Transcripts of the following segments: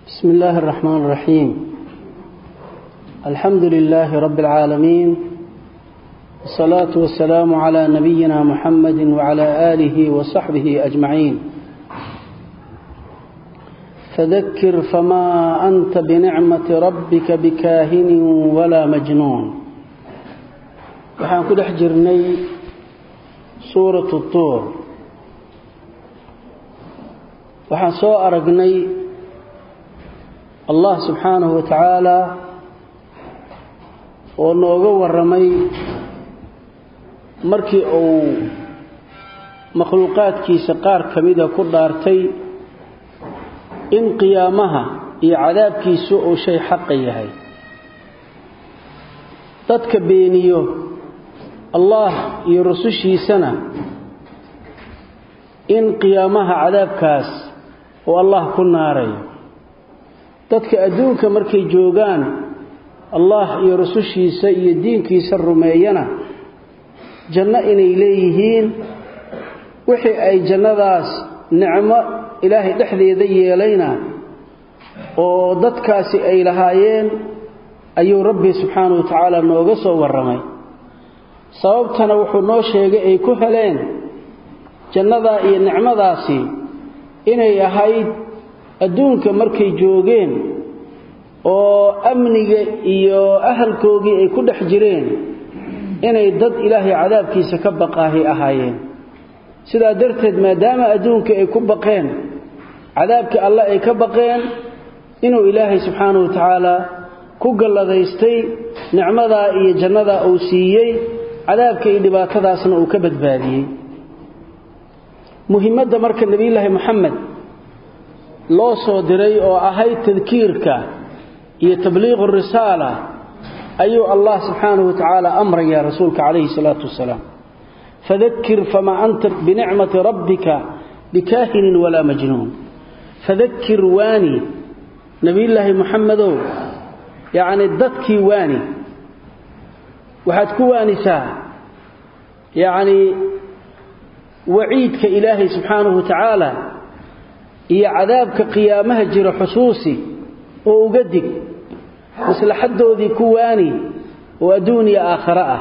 بسم الله الرحمن الرحيم الحمد لله رب العالمين الصلاة والسلام على نبينا محمد وعلى آله وصحبه أجمعين فذكر فما أنت بنعمة ربك بكاهن ولا مجنون waxaan ku dhex jirnay suuratu tuur waxaan soo aragnay allah subxaanahu wa tacaala oo nooga warramay markii uu makhluuqaadkiisa qaar ka mida ku dhaartay in qiyaamaha iyo cadaabkiisu uu shay xaqa yahay dadka beeniyo allah iyo rusushiisana in qiyaamaha cadaabkaas uu allah ku naarayo dadka adduunka markay joogaan allah iyo rusushiisa iyo diinkiisa rumeeyana janno inay leeyihiin wixii ay jannadaas nicmo ilaahay dhexdeeda yeelayna oo dadkaasi ay lahaayeen ayuu rabbi subxaanahu wa tacaala nooga soo warramay sababtana wuxuu noo sheegay ay ku heleen jannadaa iyo nicmadaasi inay ahayd adduunka markay joogeen oo amniga iyo ahalkoogii ay ku dhex jireen inay dad ilaahay cadaabkiisa ka baqaahay ahaayeen sidaa darteed maadaama adduunka ay ku baqeen cadaabkii alle ay ka baqeen inuu ilaahay subxaanahu wa tacaala ku galladaystay nicmadaa iyo jannadaa uu siiyey cadaabka iyo dhibaatadaasna uu ka badbaadiyey muhimadda marka nebiyulaahi moxamed loo soo diray oo ahayd tadkiirka iyo tabliiqu risaala ayuu allah subxaanahu wa tacaala amraya rasuulka calayhi salaatu wasalaam fadakir famaa anta binicmati rabbika bikaahinin walaa majnuun fadakir waani nebiyulaahi moxamedow yacni dadkii waani waxaad ku waanisaa yacnii waciidka ilaahay subxaanahu wa tacaala iyo cadaabka qiyaamaha jira xusuusi oo uga dig maslaxaddoodii ku waani oo adduun iyo aakhare ah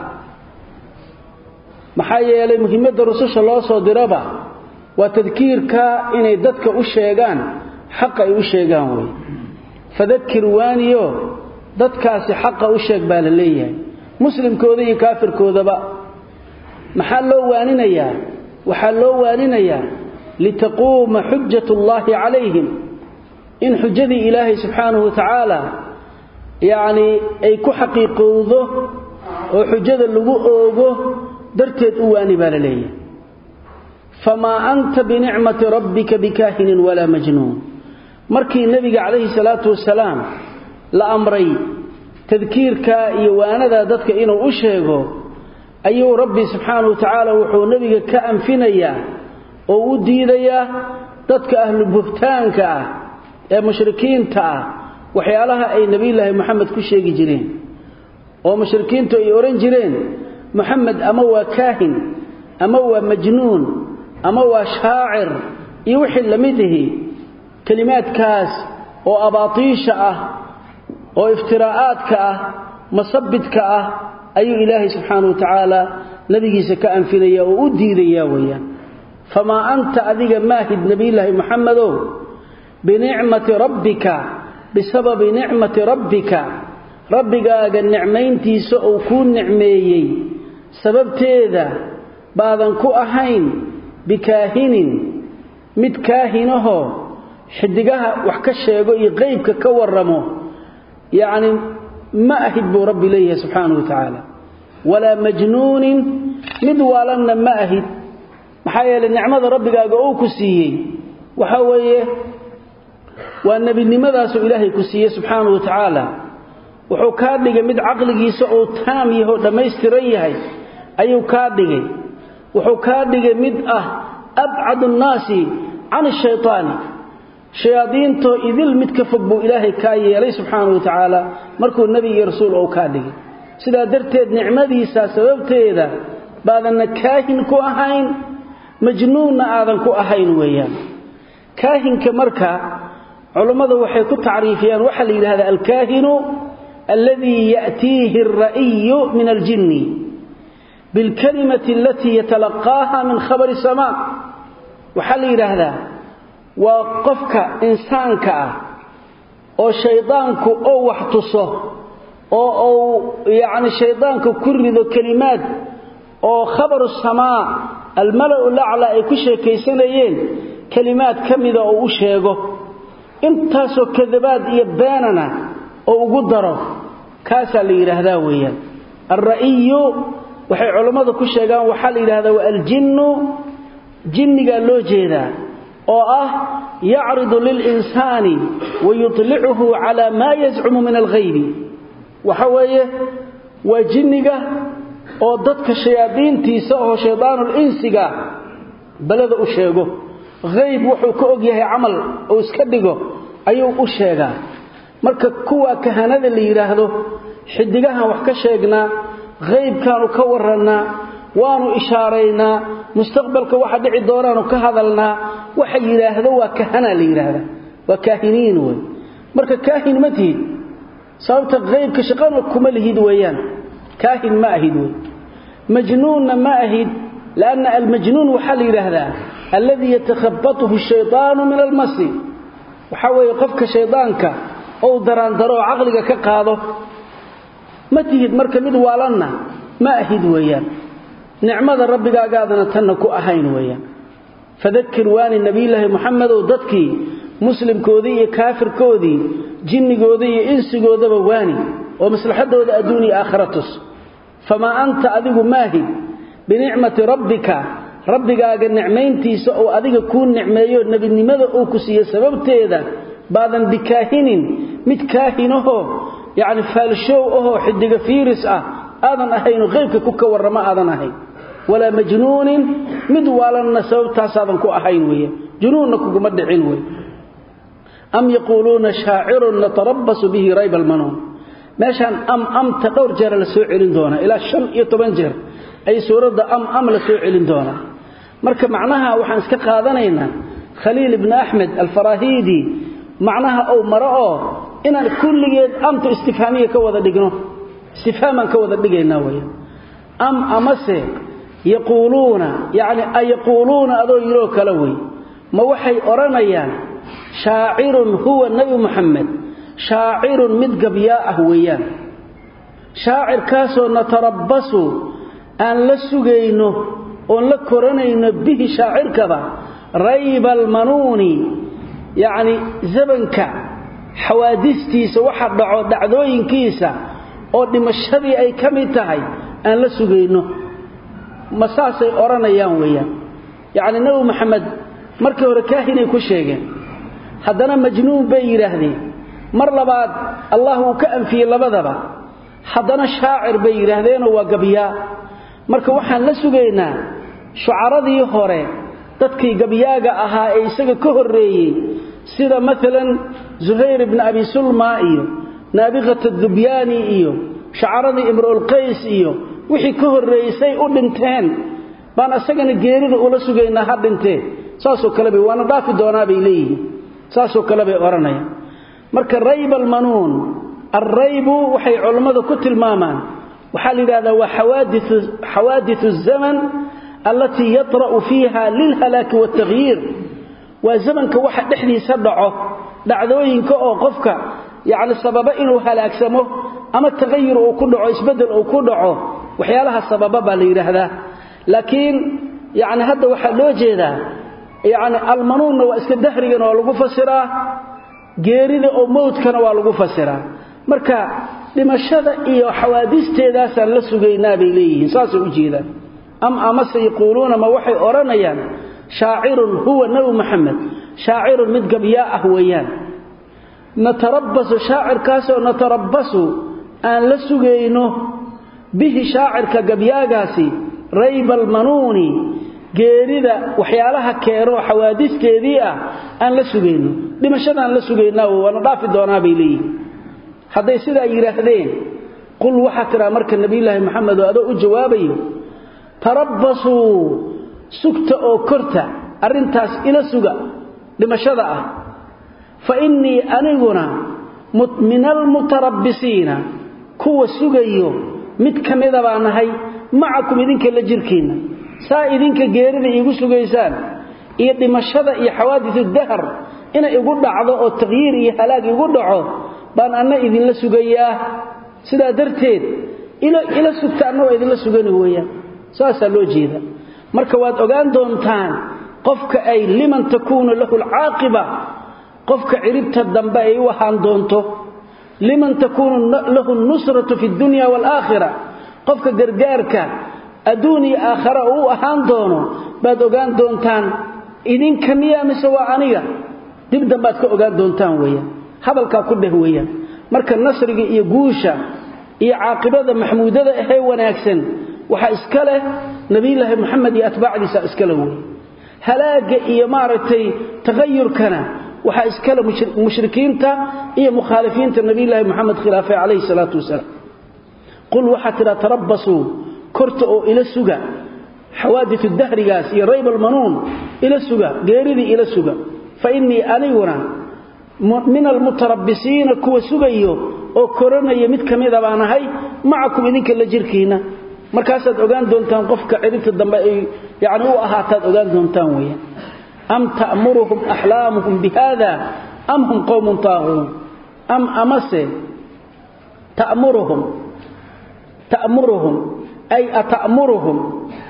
maxaa yeelay muhimadda rususha loo soo diraba waa tadkiirka inay dadka u sheegaan xaqa ay u sheegaan wey fadakir waaniyo dadkaasi xaqa u sheeg baa la leeyahay muslimkooda iyo kaafirkoodaba maxaa loo waaninayaa waxaa loo waaninayaa litaquuma xujat ullaahi calayhim in xujadii ilaahay subxaanahu wa tacaala yacnii ay ku xaqiiqowdo oo xujada lagu oogo darteed u waani baa la leeyahay famaa anta binicmati rabbika bikaahinin walaa majnuun markii nebiga calayhi salaatu wasalaam la amray tadkiirka iyo waanadaa dadka inuu u sheego ayuu rabbi subxaanahu wa tacaala wuxuu nebiga ka anfinayaa oo u diidayaa dadka ahlu buhtaanka ah ee mushrikiinta ah waxyaalaha ay nebiyulaahi moxamed ku sheegi jireen oo mushrikiintu ay odhan jireen moxamed ama waa kaahin ama waa majnuun ama waa shaacir iyo wixii la mid ihi kelimaadkaas oo abaatiisha ah oo iftiraa'aadka ah masabidka ah ayuu ilaahay subxaanahu wa tacaala nebigiisa ka anfinaya oo u diidayaa weeyaan famaa anta adiga maahid nebiyulaahi moxamedow binicmati rabbika bisababi nicmati rabbika rabbigaaga nicmayntiisa uu kuu nicmeeyey sababteeda baadan ku ahayn bikaahinin mid kaahinahoo xidigaha wax ka sheego iyo qeybka ka warramo yacni ma ahid buu rabbi leeyahay subxaanahu wa tacaala walaa majnuunin mid waalanna ma ahid maxaa yeelay nicmada rabbigaaga uu ku siiyey waxa weeye waa nebinimadaasuu ilaahay ku siiyey subxaanahu wa tacaala wuxuu kaa dhigay mid caqligiisa uu taam yahoo dhammaystiran yahay ayuu kaa dhigay wuxuu kaa dhigay mid ah abcadu nnaasi can ashaytaani shayaadiintoo idil mid ka fog buu ilaahay kaa yeelay subxaanahu wa tacaala markuu nebi iyo rasuul ou kaa dhigay sidaa darteed nicmadiisa sababteeda baadanna kaahin ku ahayn majnuunna aadan ku ahayn weeyaan kaahinka marka culummadu waxay ku tacriifiyaan waxa la yidhahdaa alkaahinu alladii ya'tiihi alra'iyu min aljinni bilkalimati alatii yatalaqaaha min khabari samaa waxaa la yidhaahdaa waa qofka insaanka ah oo shaydaanku ou wax tuso oo uu yacni shaydaanku ku rido kelimaad oo khabaru samaa almala-u laclaa ay ku sheekaysanayeen kelimaad ka mida oo u sheego intaasoo kadabaad iyo beenana oo ugu daro kaasaa la yidhaahdaa weeyaan alra'iyu waxay culammadu ku sheegaan waxaa la yidhahdaa waa aljinnu jinnigaa loo jeedaa oo ah yacridu lilinsaani wa yutlicuhu calaa maa yazcumu min alghaybi waxa weeye waa jinniga oo dadka shayaadiintiisa oo shayddaanul insiga balada u sheego hayb wuxuu ka og yahay camal uu iska dhigo ayuu u sheegaa marka kuwa kahanada la yidhaahdo xidigahan wax ka sheegnaa haybkaanu ka warannaa waanu ishaaraynaa mustaqbalka waxa dhici doonaanu ka hadalnaa waxa yidhaahdo waa kahana la yidhaahda waa kaahiniin wey marka kaahin ma tihid sababta haybka shaqana kuma lihid weeyaan kaahin ma ahid wey majnuunna ma ahid lanna almajnuun waxaa la yidhaahdaa alladii yatakhabatuhu shaydaanu min almasi waxaa weeye qofka shaydaanka ou daraandaro oo caqliga ka qaado ma tihid marka mid waalanna ma ahid weeyaan nicmada rabbigaagaadana tanna ku ahayn weeyaan fadakir waani nebiyulaahi muxamedow dadkii muslimkoodii iyo kaafirkoodii jinnigoodii iyo insigoodaba waani oo maslaxadooda adduun iyo aakhira tus famaa anta adigu maahid binicmati rabbika rabbigaaga nicmayntiisa oo adiga kuu nicmeeyo nebinimada uu ku siiye sababteeda baadan bikaahinin mid kaahinahoo yacni faalshow ahoo xidiga fiiris ah aadan ahayno qaybka ku ka warramo aadan ahayn walaa majnuunin mid waalanna sababtaasaadan ku ahayn weeye junuunna kuguma dhicin wey am yaquuluuna shaacirun natarabbasu bihi rayba almanuun meeshaan am amta dhowr jeera la soo celin doonaa ilaa shan iyo toban jeer ay suuradda am am la soo celin doonaa marka macnaha waxaan iska qaadanaynaa khaliil ibni axmed alfaraahiidi macnaha ou maro oo inaan kulligeed amta istifhaamiya ka wada dhigno istifhaamaan ka wada dhigaynaa weya am amase yaquuluuna yacni ayaquuluuna adoo yidhoo kale wey ma waxay odhanayaan shaacirun huwa nebi muxamed shaacirun mid gabyaa ah weeyaan shaacirkaasoo natarabbasu aan la sugayno oon la koranayno bihi shaacirkaba rayba almanuuni yacni zabanka xawaadistiisa waxa dhaco dhacdooyinkiisa oo dhimashadii ay ka mid tahay aan la sugayno ma saasay odhanayaan weeyaan yacni nebi maxamed markii hore kaahinay ku sheegeen haddana majnuun bay yidhaahdeen mar labaad allah uu ka anfiyey labadaba haddana shaacir bay yidhaahdeenoo waa gabyaa marka waxaan la sugaynaa shucaradii hore dadkii gabyaaga ahaa ee isaga ka horreeyey sida maalan zuhayr ibni abi sulma iyo naabiqata dubyaani iyo shacaradii imruulqays iyo wixii ka horreeyey say u dhinteen baan isagana geerida ula sugaynaa ha dhintee saasoo kale bay waana dhaafi doonaa bay leeyihiin saasoo kale bay odhanayaan marka rayb almanuun alraybu waxay culammadu ku tilmaamaan waxaa la yidhahdaa waa xawaadiu zaman allatii yatra'u fiiha lilhalaaki waaltakhyiir waa zamanka waxa dhexdiisa dhaco dhacdooyinka oo qofka yacni sababa inuu halaagsamo ama takhayur uu ku dhaco isbeddel uu ku dhaco waxyaalaha sababa baa la yidhaahdaa laakiin yacni hadda waxaa loo jeedaa yacni almanuunna waa iska dahrigana waa lagu fasiraa geerida oo mowdkana waa lagu fasiraa marka dhimashada iyo xawaadisteedaasaan la sugaynaa bay leeyihiin saasay u jeedaan am amase yaquuluuna ma waxay odhanayaan shaacirun huwa nebi maxamed shaacirun mid gabyaa ah weeyaan natarabbasu shaacirkaasoo natarabbasu aan la sugayno bihi shaacirka gabyaagaasi rayba almanuuni geerida waxyaalaha keeno xawaadisteedii ah aan la sugayno dhimashadaan la sugaynaa waana dhaafi doonaa bay leeyihin hadday sidaa yidhaahdeen qul waxaa tidhaa marka nebiyulaahi maxamed oo adoo u jawaabayo tarabbasuu sugta oo korta arrintaas ila suga dhimashada ah fa innii aniguna min almutarabbisiina kuwa sugayo mid ka mida baa nahay macakum idinka la jirkiinna saa idinka geerida iigu sugaysaan iyo dhimashada iyo xawaadisu dahar inay igu dhacdo oo taqyiir iyo halaag igu dhaco baan anna idinla sugayaa sidaa darteed ila sugta anna waa idinla sugani weeyaan saasaa loo jeeda marka waad ogaan doontaan qofka ay liman takuunu lahu alcaaqiba qofka ciribta dambe ay u ahaan doonto liman takuunu lahu nusratu fi dunya waalaakhira qofka gargaarka adduun iyo aakhara uu ahaan doono baad ogaan doontaan idinka miyaa mise waa aniga dib dambaad ka ogaan doontaan weeyaan hadalkaa ku dheh weeyaan marka nasriga iyo guusha iyo caaqibada maxmuudada ahee wanaagsan waxaa iska leh nebiyulaahi moxamed iyo atbaacdiisa iskale wey halaaga iyo maaragtay takhayurkana waxaa iskale mushrikiinta iyo mukhaalifiinta nebiyulaahi moxamed khilaafay calayhi salaatu wasalaam qul waxaa tidhaa tarabbasuu korta oo ila suga xawaadiu dahrigaas iyo rayb almanuun ila suga geeridii ila suga fa innii aniguna min almutarabbisiina kuwa sugayo oo koranaya mid ka mida baan ahay macakum idinka la jirkiinna markaasaad ogaan doontaan qofka ciribta dambe ay yani u ahaataad ogaan doontaan weeyaan am ta'muruhum axlaamuhum bihada am hum qowmun taaquun am amase ta'muruhum ta'muruhum ay ata'muruhum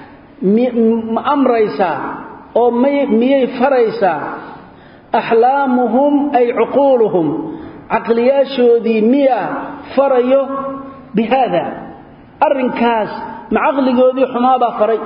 ma amraysaa oo miyay faraysaa axlaamuhum ay cuquuluhum caqliyaashoodii miya farayo bi haada arrinkaas ma caqligoodii xumaabaa faray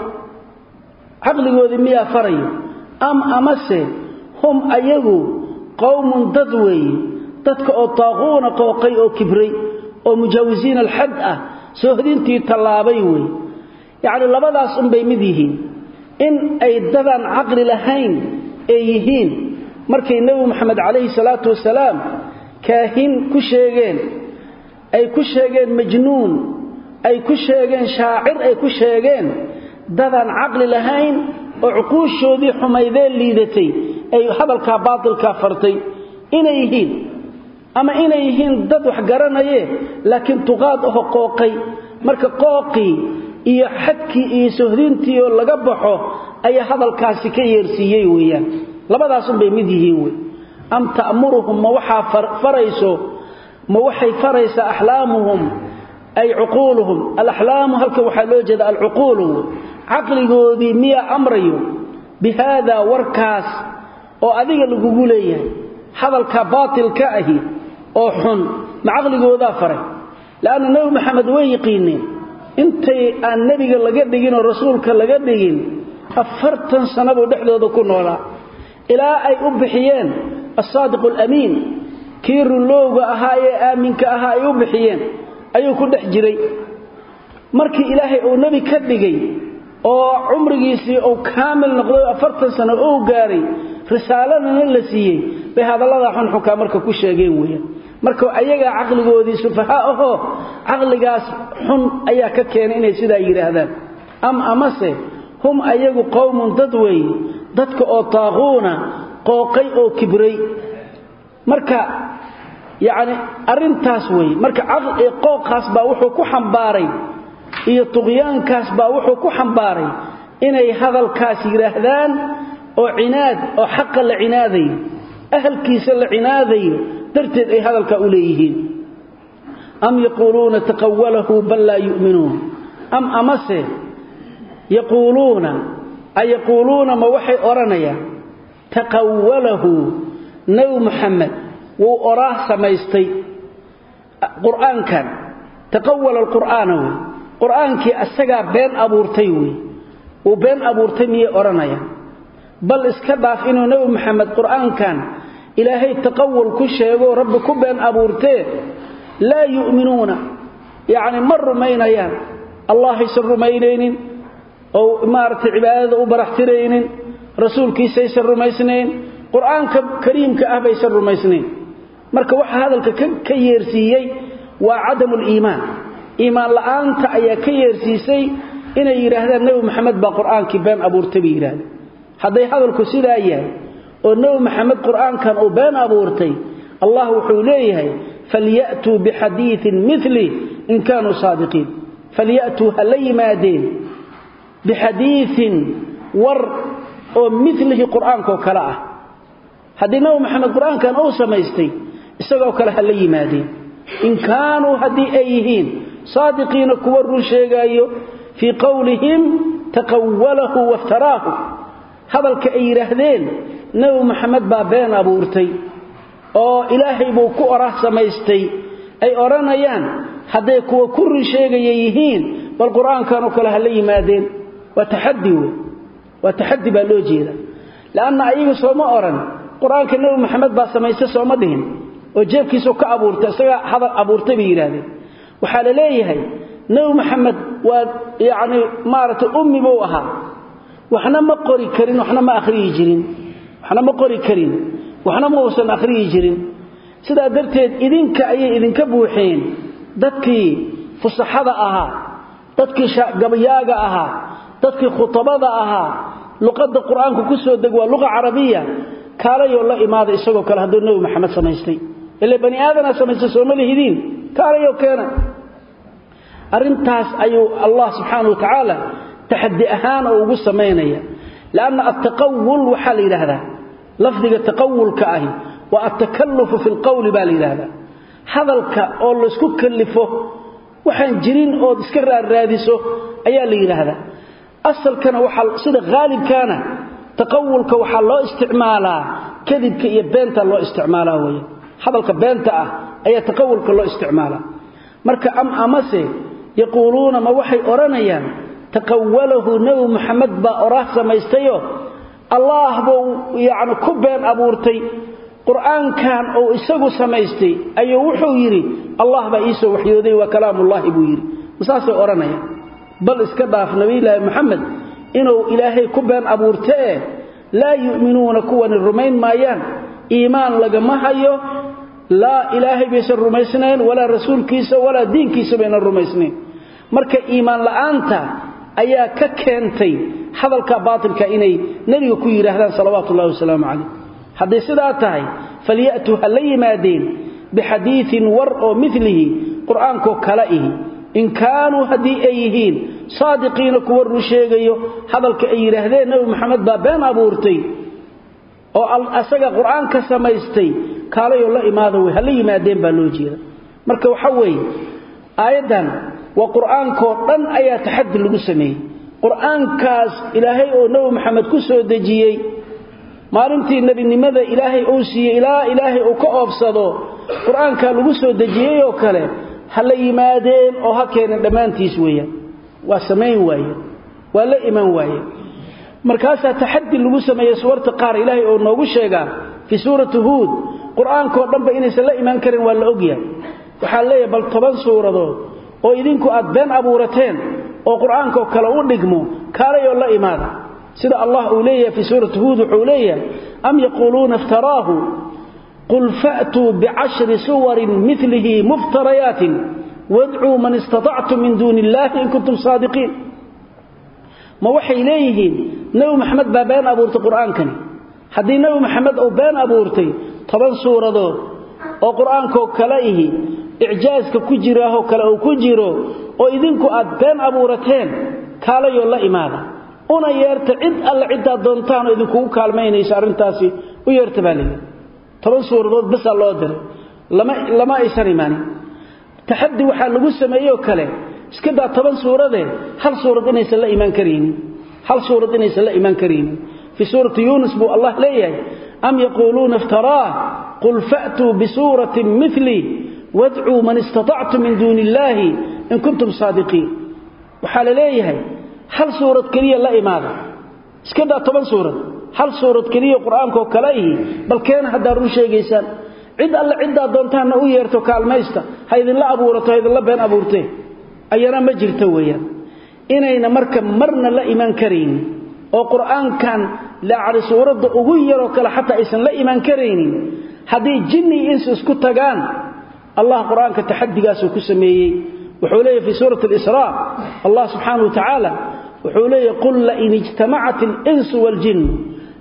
caqligoodii miyaa farayo am amase hum ayagu qowmun dad weeye dadka oo taaquuna qooqay oo kibray oo mujaawisiina alxad ah soohdintii tallaabay weeye yacni labadaas unbay mid yihiin in ay dadaan caqli lahayn ay yihiin markay nebi moxamed calayhi salaatu wasalaam kaahin ku sheegeen ay ku sheegeen majnuun ay ku sheegeen shaacir ay ku sheegeen dadaan caqli lahayn oo cuquushoodii xumaydee liidatay ay hadalkaa baatilkaa fartay inay yihiin ama inay yihiin dad wax garanaye laakiin tuqaad aho qooqay marka qooqii iyo xadkii iyo sohdintii oo laga baxo ayaa hadalkaasi ka yeersiiyey weeyaan labadaasunbay mid yihiin wey am ta'muruhum ma waxaa farayso ma waxay faraysaa axlaamuhum ay cuquuluhum alaxlaamu halka waxaa loo jeeda alcuquulu caqligoodii miyaa amrayo bi haadaa warkaas oo adiga lagugu leeyahay hadalka baatilka ahi oo xun ma caqligoodaa faray leanna nebi maxamed way yiqiineen intay aan nebiga laga dhigin oo rasuulka laga dhigin afartan sannabuu dhexdooda ku noolaa ilaa ay u bixiyeen assaadiqu alamiin kii runlowga ahaa ee aaminka ahaa ay u bixiyeen ayuu ku dhex jiray markii ilaahay uu nebi ka dhigay oo cumrigiisii uu kaamil noqday afartan sano uu gaaray risaaladana la siiyey bay hadalladaa xunxunkaa marka ku sheegeen weeyaan marka ayagaa caqligoodii sufahaa ahoo caqligaas xun ayaa ka keenay inay sidaa yidhaahdaan am amase hum ayagu qowmun dad weeye dadka oo taaquuna qooqay oo kibray marka yacni arrintaas weeye marka qooqaas baa wuxuu ku xambaaray iyo tuqyaankaas baa wuxuu ku xambaaray inay hadalkaas yidhaahdaan oo cinaad oo xaqa la cinaadayo ahalkiisa la cinaadayo darteed ay hadalkaa u leeyihiin am yaquuluuna taqawalahu bal laa yu'minuun am amase yaquuluuna ayaquuluuna ma waxay odhanayaan taqawalahu nebi muxamed wuu oraah samaystay qur'aankan taqawala alqur'aana wey qur'aankii asagaa been abuurtay wey wuu been abuurtay miyay odhanayaan bal iska dhaaf inuu nebi moxamed qur'aankan ilaahay taqawul ku sheegoo rabbi ku been abuurtee laa yu'minuuna yacni ma rumaynayaan allahaysan rumaynaynin oo maaragtay cibaadada u baraxtiraynin rasuulkiisaysan rumaysnayn qur'aanka kariimka ah baysan rumaysnayn marka waxa hadalka ka yeersiiyey waa cadamuliimaan iimaan la'aanta ayaa ka yeersiisay inay yidhaahdaan nebi moxamed baa qur'aankii been abuurtay bay yidhahdeen hadday hadalku sidaa yahay oo nabi maxamed quraankan uu been abuurtay allah wuxuu leeyahay falyaatu bihadithin mithli in kanu sadiqin falyaatu halimadin bihadithin war oo mithlihi quraanka kala ah hadii nabi maxamed quraankan uu samaystay isagoo kale hal yimaadeen in kanu hadii ayhiin sadiqina kuwa run sheegayo fi qawlihim taqawwalahu waftaraahu hadalka ay yiraahdeen nabi maxamed baa been abuurtay oo ilaahay buu ku orah samaystay ay oranayaan haday kuwa ku run sheegayay yihiin bal quraankan oo kale hal yimaadeen wa tahaddi wa tahaddi baa loo jeeda laana ayagu soo ma oran quraanka nabi maxamed baa samaystay soo ma dhihin oo jeebkiisu ka abuurtay isaga hadal abuurtay bay yiraahdeen waxa la leeyahay nabi maxamed waa yaani maarata ummi buu ahaa waxna ma qori karin waxna ma akhriyi jirin waxna ma qori karin waxna ma uusan akhriyi jirin sida darteed idinka ayay idinka buuxeen dadkii fusaxada ahaa dadkii gabayaaga ahaa dadkii khutabada ahaa luqada quraanka ku soo deg waa luqa carabiya kaalayo la imaada isagoo kale haduu nabi maxamed samaystay ilaa bani aadana samaystay soomalihidiin kaalayo keena arintaas ayuu allah subhanahu wa ta'ala taxaddi ahaan ugu sameeynaya laana at-taqawwul waxa la yiraahdaa lafdiga taqawwulka ahi wa at-takalluf fi al-qawl baa la yiraahdaa hadalka oo la isku kallifo waxaan jirin oo iska raadiso ayaa la yiraahdaa asalkana waxa sida gaalibkana taqawwulka waxa loo isticmaalaa kadibka iyo beenta loo isticmaalaa weeye hadalka beenta ah ayaa taqawwulka loo isticmaalaa marka am amase yaquluuna ma waxay oranayaan taqawwalahu nabi muhammad ba orah samaystayo allah buu yaani ku been abuurtay quraankan oo isagu samaystay ayuu wuxuu yiri allah ba iisoo waxyooday wa kalaamullah buu yiri masaasay oranayaan bal iska dhaaf nabi ilaahi muhammad inuu ilaahay ku been abuurtee laa yu'minuuna kuwan rumayn maayaan iimaan lagama hayo laa ilaahay baysan rumaysnayn walaa rasuulkiisa walaa diinkiisa baynan rumaysnayn marka iimaan la'aanta ayaa ka keentay hadalka baatilka inay nabiga ku yiraahdaan salawaatu ullaahi wasalaamu calayh haddii sidaa tahay falyatu ha la yimaadeen bixadiiin war oo milihi qur'aankoo kala ihi in kaanuu haddii ay yihiin saadiqiina kuwa run sheegayo hadalka ay yidhaahdeen nabi maxamed baa been abuurtay oo asaga qur'aanka samaystay kaalayoo la imaada wey hala yimaadeen baa loo jeeda marka waxa weeye aayaddan waa qur'aankoo dhan ayaa taxaddi lagu sameeyey qur'aankaas ilaahay oo nabi maxamed ku soo dejiyey maalintii nebinimada ilaahay uu siiyey ilaa ilaahay uu ka oobsado qur'aankaa lagu soo dejiyey oo kale ha la yimaadeen oo ha keeneen dhammaantiis weeyaan waa samayn waaye waa la iman waaye markaasaa taxaddi lagu sameeyey suwarta qaar ilaahay oo noogu sheegaa fii suurati huud qur'aankoo dhanba inaysan la iman karin waa la ogyahay waxaa leeyahay bal toban suuradood oo idinku aad been abuurateen oo qur'aankoo kale u dhigmo kaalayoo la imaada sida allah uu leeyahay fii suurati huud wuxuu leeyahay am yaquuluuna iftaraahu qul fa'tuu bicashri suwarin milihi muftarayaatin wadcuu man istatactum min duuni illaahi in kuntum saadiqiin ma waxay leeyihiin nebi maxamed baa been abuurtay qur'aankani haddii nebi maxamed uu been abuurtay toban suuradood oo qur'aankoo kale ihi icjaaska ku jiraahoo kale uu ku jiro oo idinku aad been abuurateen kaalayoo la imaada una yeerta cid alle ciddaad doontaanoo idinkugu kaalmaynayso arrintaasi u yeerta baa layidhi toban suuradood basaa loo diray lama lama aysan imaanin taxaddi waxaa lagu sameeyey oo kale iska daa toban suuradee hal suurad inaysan la imaan karaynin hal suurad inaysan la imaan karaynin fii suurati yuunus buu allah leeyahay am yaquuluuna iftaraah qul fa'tuu bisuuratin mili wadcuu man istatactum min duuni illaahi in kuntum saadiqiin waxaa la leeyahay hal suurad keliya la imaada iska daa toban suurad hal suurad keliya qur'aankaoo kale ihi bal keena haddaad run sheegaysaan cid alle ciddaad doontaanna u yeerto kaalmaysta ha idinla abuurato ha idinla been abuurtee ayana ma jirto weeyaan inayna marka marna la iman karaynin oo qur'aankan laacri suuradda ugu yaroo kale xataa aysan la iman karaynin haddii jinni iyo insi isku tagaan allah qur'aanka taxadigaasuu ku sameeyey wuxuu leeyahy fii suurati alisraa allah subxaanahu wa tacaala wuxuu leeyahy qul lain ijtamacat alinsu waaljinnu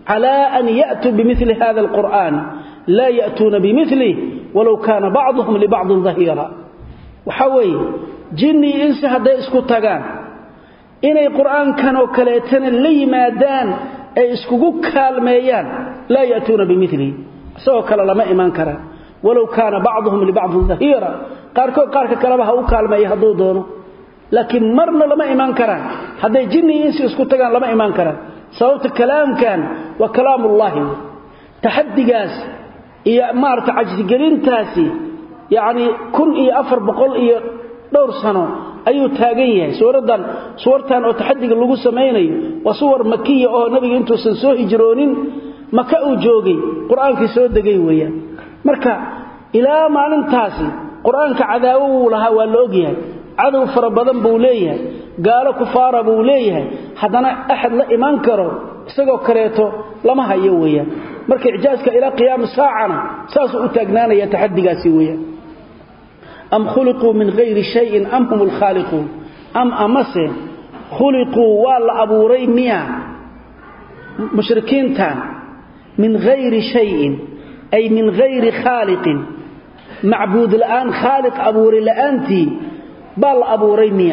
calaa an ya'tuu bimili hada alqur'aan laa ya'tuuna bimilih walow kaana bacduhum libacdin dahiira waxaa weeye jinni iyo insi hadday isku tagaan inay qur'aankan oo kaleetana la yimaadaan ay iskugu kaalmeeyaan laa ya'tuuna bimilihi isagoo kale lama imaan karaan walow kaana bacduhum libacdin dahiira qaarkood qaarka kaleba ha u kaalmeeya hadduu doono laakiin marna lama imaan karaan hadday jinni iyo insi isku tagaan lama imaan karaan sababta kalaamkan waa kalaamullaahi wey taxadigaas iyo maarata cajsigelintaasi yacni kun iyo afar boqol iyo dhowr sano ayuu taagan yahay suuradan suwartan oo taxadiga lagu samaynayo waa suwar makiya oo nabiga intuusan soo hijroonin maka uu joogay qur-aankii soo degay weeyaan marka ilaa maalintaasi qur-aanka cadaawo wuu lahaa waa la ogyahay cadow fara badan buu leeyahay gaalo kufaara buu leeyahay haddana axad la imaan karo isagoo kaleeto lama hayo weeyaan marka icjaaska ilaa qiyaami saacana saasuu u taagnaanaya taxadigaasi weeyaan am khuliquu min hayri shayin am hum lkhaaliquun am amase khuliquu waa la abuuray miya mushrikiintan min hayri shayin ay min hayri khaaliqin macbuud la'aan khaaliq abuuray la'aantii baa la abuuray miya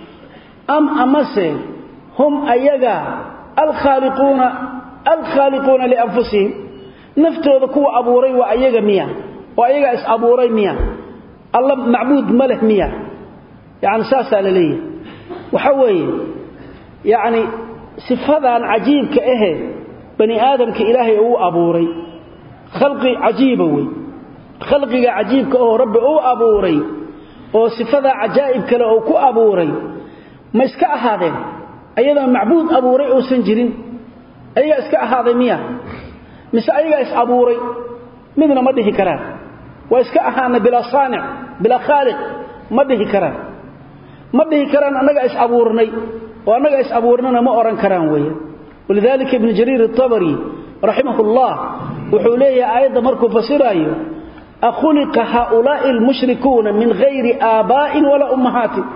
am amase hum ayaga alkhaaliquuna alkhaaliquuna lianfusihim naftooda kuwa abuuray waa ayaga miya oo ayagaa is abuuray miya alla macbuud ma leh miya yani saasaa la leeyahay waxa weeye yacni sifadan cajiibka ahe bani aadamka ilaahay uu abuuray khalqi cajiiba wey khalqiga cajiibka oo rabbi uu abuuray oo sifadaa cajaa'ib kale oo ku abuuray ma iska ahaadeen ayadoo macbuud abuuray uusan jirin ayagaa iska ahaaday miya mise ayagaa is abuuray midna ma dhihi karaan waa iska ahaana bilaa saanic bilaa khaaliq ma dhihi karaan ma dhihi karaan annagaa is abuurnay oo annagaa is abuurnana ma odhan karaan weeyaan walidaalika ibnu jariir atabari raximah ullah wuxuu leeyahay aayadda markuu fasiraayo akhuliqa haaulaa'i almushrikuuna min hayri aabaa'in walaa ummahaatin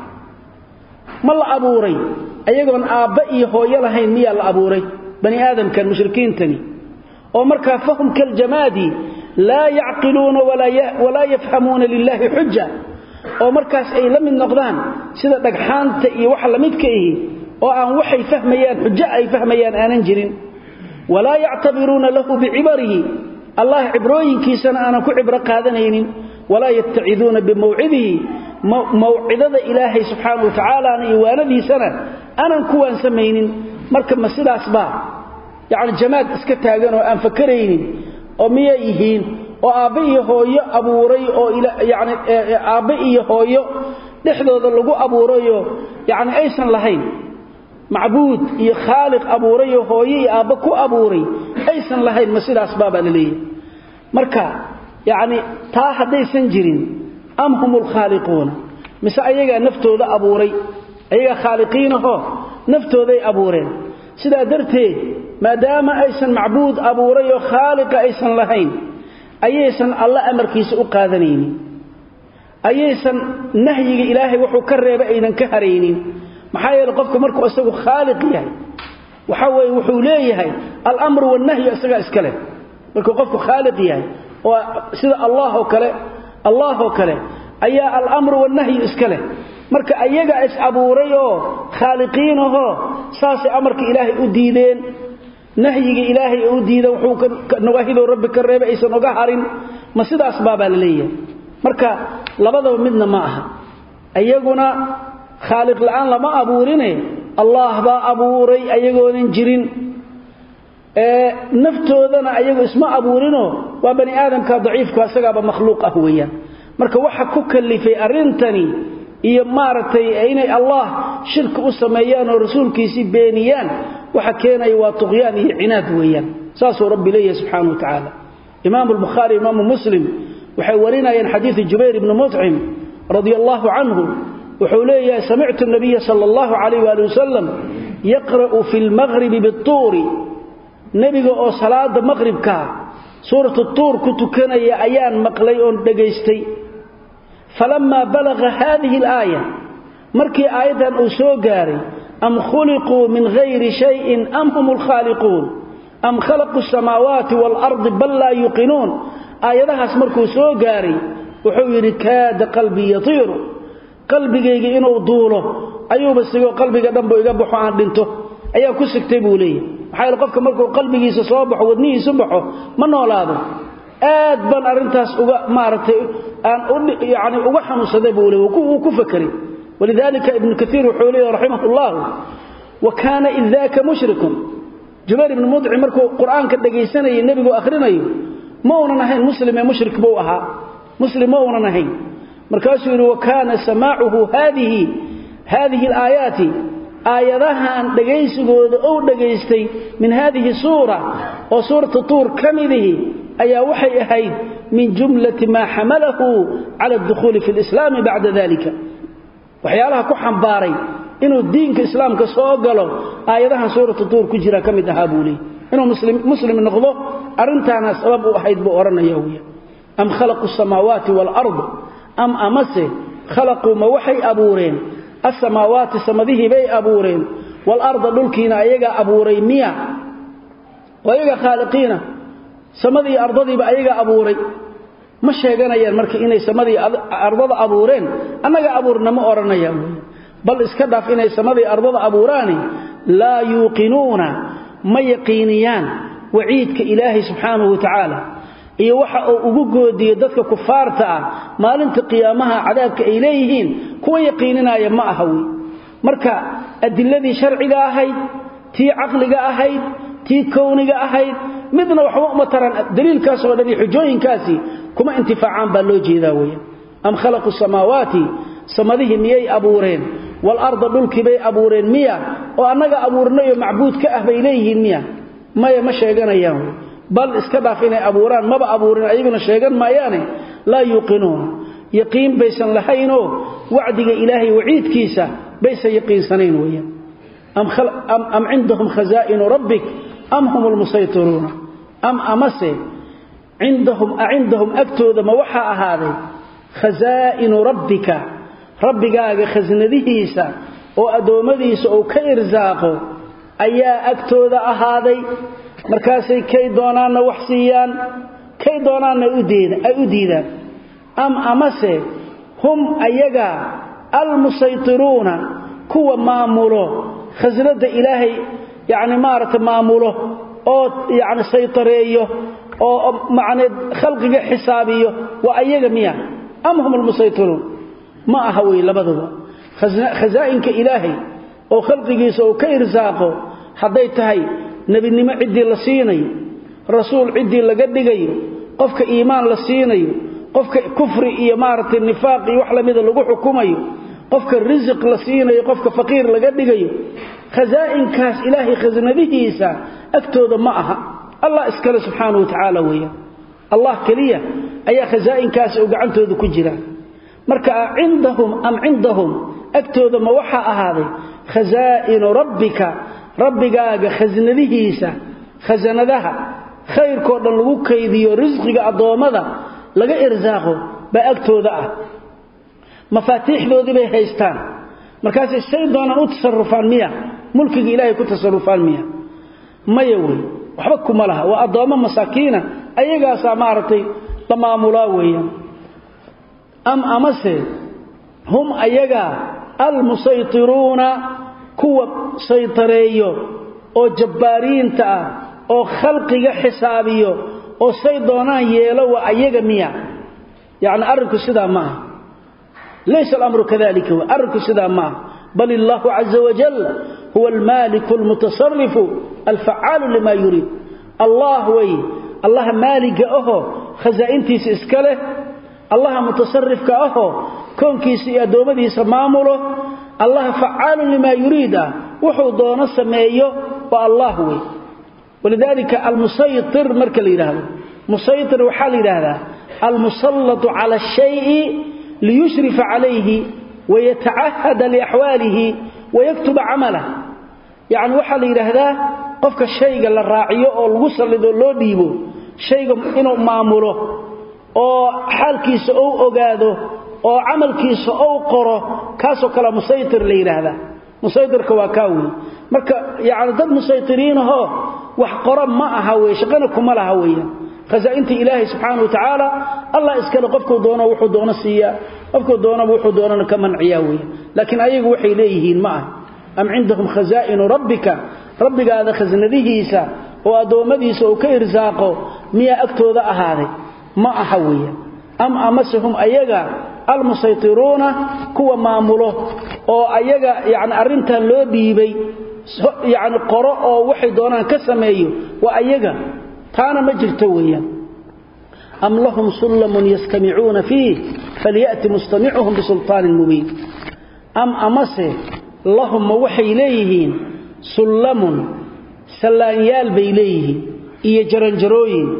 ma la abuuray ayagoon aabba iyo hooyo lahayn miyaa la abuuray bani aadamkan mushrikiintani oo markaa fahum kaljamaadi laa yacqiluuna walaa yafhamuuna lilaahi xuja oo markaas ay la mid noqdaan sida dhagxaanta iyo waxa lamidka ihi oo aan waxay fahmayaan xujo ay fahmayaan aanan jirin walaa yactabiruuna lahu bicibarihi allah cibrooyinkiisana aanan ku cibro qaadanaynin walaa yattaciduuna bimawcidihi mawcidada ilaahay subxaana wa tacaalaana iyo waanadiisana aanan ku waansamaynin marka ma sidaasbaa yacni jamaad iska taagan oo aan fakaraynin oo miyay yihiin oo aabbe iyo hooyo abuuray oo yani aabbe iyo hooyo dhexdooda lagu abuurayoo yacni aysan lahayn macbuud iyo khaaliq abuurayoo hooyo iyo aabbe ku abuuray aysan lahayn ma sidaas baabaa la leeyahay marka yacni taa haddaysan jirin am hum lkhaaliquuna mise ayagaa naftooda abuuray ayagaa khaaliqiinahoo naftooday abuureen sidaa darteed maadaama aysan macbuud abuuray oo khaaliqa aysan lahayn ayaysan alla amarkiisa u qaadanaynin ayaysan nahyiga ilaahay wuxuu ka reebay aynan ka haraynin maxaa yeele qofku markuu isagu khaaliq yahay waxa weeye wuxuu leeyahay alamru wannahyu isagaa iska leh markuu qofku khaaliq yahay oo sida allah oo kale allah oo kale ayaa alamru wannahyu iska leh marka ayaga is abuuray oo khaaliqiinahoo saasay amarka ilaahay u diideen nahyiga ilaahay u diida wuxuu nawaahidoo rabbi ka reebay aysan oga harin ma sidaas baabaa la leeyahay marka labadaba midna ma aha ayaguna khaaliq la'aan lama abuurine allah baa abuuray ayagoonan jirin naftoodana ayagu isma abuurinoo waa bani aadamka daciifka isagaaba makhluuq ah weeyaan marka waxa ku kalifay arrintani iyo maaragtay inay allah shirki u sameeyaan oo rasuulkiisii beeniyaan waxa keenaya waa tuqyaan iyo cinaad weeyaan saasuu rabbi leeyahay subxaana wa tacaala imaamu albukhaari imaamu muslim waxay warinayeen xadiidu jubayr ibni mutcim radia allahu canhu wuxuu leeyahay samictu nabiya sala allahu calayh waali wasalam yaqra'u fi lmaqribi bituuri nebiga oo salaada maqribkaa suuratu tuur ku tukanaya ayaan maqlay oon dhegaystay falamaa balaga haadihi alaaya markii aayaddan uu soo gaaray am khuliquu min hayri shayin am hum lkhaaliquun am khalaqu samaawaati waalardi bal laa yuqinuun aayadahaas markuu soo gaaray wuxuu yidhi kaada qalbii yatiiru qalbigayga inuu duulo ayuuba sigoo qalbiga dhanbu iga baxo aan dhinto ayaa ku sigtay buu leeyahy maxaa yeele qofka markuu qalbigiisa soo baxo wadnihiisu baxo ma noolaado aad baan arrintaas uga maaragtay aan yani uga xanuunsaday buu leey wuu ku fakeray walidaalika ibnu kaiir wuxuu leeyahy raximah ullahu wa kaana id daaka mushrikun jubayr ibnu mudci markuu qur-aanka dhegaysanayay nebigu akhrinayo ma uunan ahayn muslim ee mushrik buu ahaa muslim ma uunan ahayn markaasuu yidhi wa kaana samaacuhu haadihi haadihi alaayaati aayadahan dhegaysigooda ou dhagaystay min haadihi suura oo suurata tuur ka midihi ayaa waxay ahayd min jumlati maa xamalahu cala adukhuuli fi lislaami bacda dalika waxyaalaha ku xambaaray inuu diinka islaamka soo galo aayadahan suurata tuur ku jira ka mid ahaa buu leey inuu muslim noqdo arrintaana sabab u ahayd buu odhanaya wiya am khalaqu samaawaati waalard am amase khalaquu ma waxay abuureen asamaawaati samadihii bay abuureen waalarda dhulkiina ayagaa abuuray miya oo ayaga khaaliqiina samadii ardadiiba ayagaa abuuray ma sheeganayaan marka inay samadii ardada abuureen annaga abuurna ma odhanayaan wy bal iska dhaaf inay samadii ardada abuuraani laa yuuqinuuna ma yaqiiniyaan waciidka ilaahay subxaanahu wa tacaala iyo waxa uu ugu goodiyo dadka kufaarta ah maalinta qiyaamaha cadaabka ay leeyihiin kuwa yaqiininaya ma aha wey marka adiladii sharciga ahayd tii caqliga ahayd tii kowniga ahayd midna waxba uma taran daliilkaas oo dhan iyo xujooyinkaasi kuma intifaacaan baa loo jeedaa weya am khalaqu samaawaati samadihii miyay abuureen waalarda dhulkii bay abuureen miya oo annaga abuurnayoo macbuud ka ah bay leeyihiin miya maya ma sheeganayaan wey bal iska dhaaf inay abuuraan maba abuurin ayaguna sheegan maayaane laa yuuqinuuna yaqiin baysan lahaynoo wacdiga ilaahay waciidkiisa baysan yaqiinsanayn weeyaan am cindahum khazaa'inu rabbik am hum lmusaytiruuna am amase cindahum acindahum agtooda ma waxaa ahaaday khasaa'inu rabbika rabbigaaga khasnadihiisa oo addoommadiisa uu ka irsaaqo ayaa agtooda ahaaday markaasay kay doonaanna wax siiyaan kay doonaanna ay u diidaan am amase hum ayaga almusaytiruuna kuwa maamulo khasnada ilaahay yacni maaragta maamulo oo yacni saytareeyo oo macnee khalqiga xisaabiyo waa ayaga miya am hum almusaytiruun ma aha wey labaduba khasaa'inka ilaahay oo khalqigiisa uu ka irsaaqo hadday tahay nebinimo ciddii la siinayo rasuul ciddii laga dhigayo qofka iimaan la siinayo qofka kufri iyo maaragtay nifaaq iyo wax lamida lagu xukumayo qofka risiq la siinayo qofka faqiir laga dhigayo khasaa'inkaas ilaahay khasnadihiisa agtooda ma aha allah iskale subxaanahu wa tacaala weeyaan allah keliya ayaa khasaa'inkaasi oo gacantooda ku jira marka cindahum am cindahum agtooda ma waxaa ahaaday khasaa'inu rabbika rabbigaaga khasnadihiisa khasanadaha khayrkoo dhan lagu kaydiyo risqiga addoommada laga irsaaqo baa agtooda ah mafaatiixdoodii bay haystaan markaasay say doonaan u tasarufaan miya mulkiga ilaahay ku tasarufaan miya maya wey waxba kuma laha waa addoommo masaakiina ayagaasaa maaragtay la maamulaa weeyaan am amase hum ayagaa almusaytiruuna kuwa saytareeyo oo jabbaariinta ah oo khalqiga xisaabiyo oo say doonaan yeelo waa ayaga miya yacni arrinku sidaa ma aha laysa alamru kadalika w arrinku sidaa ma aha bal illaahu caza wajal huwa almaaliku almutasarifu alfacaalu lima yuriid allah wey allaha maaliga ahoo khasaa'intiisa iska leh allaha mutasarifka ahoo koonkiisa iyo addoommadiisa maamulo allaha facaalun limaa yuriid ah wuxuu doono sameeyo waa allah wey walidaalika almusaytir marka la yidhaahdo musaytir waxaa la yidhaahdaa almusallatu cala ashayi liyushrifa calayhi wayatacahada liaxwaalihi wayaktuba camalah yacni waxaa la yidhaahdaa qofka shayga la raaciyo oo lagu sallido loo dhiibo shayga inuu maamulo oo xaalkiisa ou ogaado oo camalkiisa ou qoro kaasoo kale musaytir la yidhaahdaa musaytirka waa kaa wey marka yacni dad musaytiriinahoo wax qoro ma aha wey shaqana kuma laha weeyaan khazaainta ilaahay subxaana wa tacaala allah iskale qofkuu doono wuxuu doono siiyaa qofkuu doonaba wuxuu doonana ka manciyaa weya laakiin ayagu waxay leeyihiin ma aha am cindahum khazaa'inu rabbika rabbigaada khasnadihiisa oo addoommadiisa uu ka irsaaqo miyaa agtooda ahaaday ma aha weeyaan am amasehum ayaga almusaytiruuna kuwa maamulo oo ayaga yani arrintan loo dhiibay yani qoro oo waxay doonaan ka sameeyo waa ayaga taana ma jirto weeyaan am lahum sullamun yastamicuuna fiih falya'ti mustamicuhum bisulطaanin mubiin am amase lahum ma waxay leeyihiin sullamun sallaanyaal bay leeyihiin iyo jaranjarooyin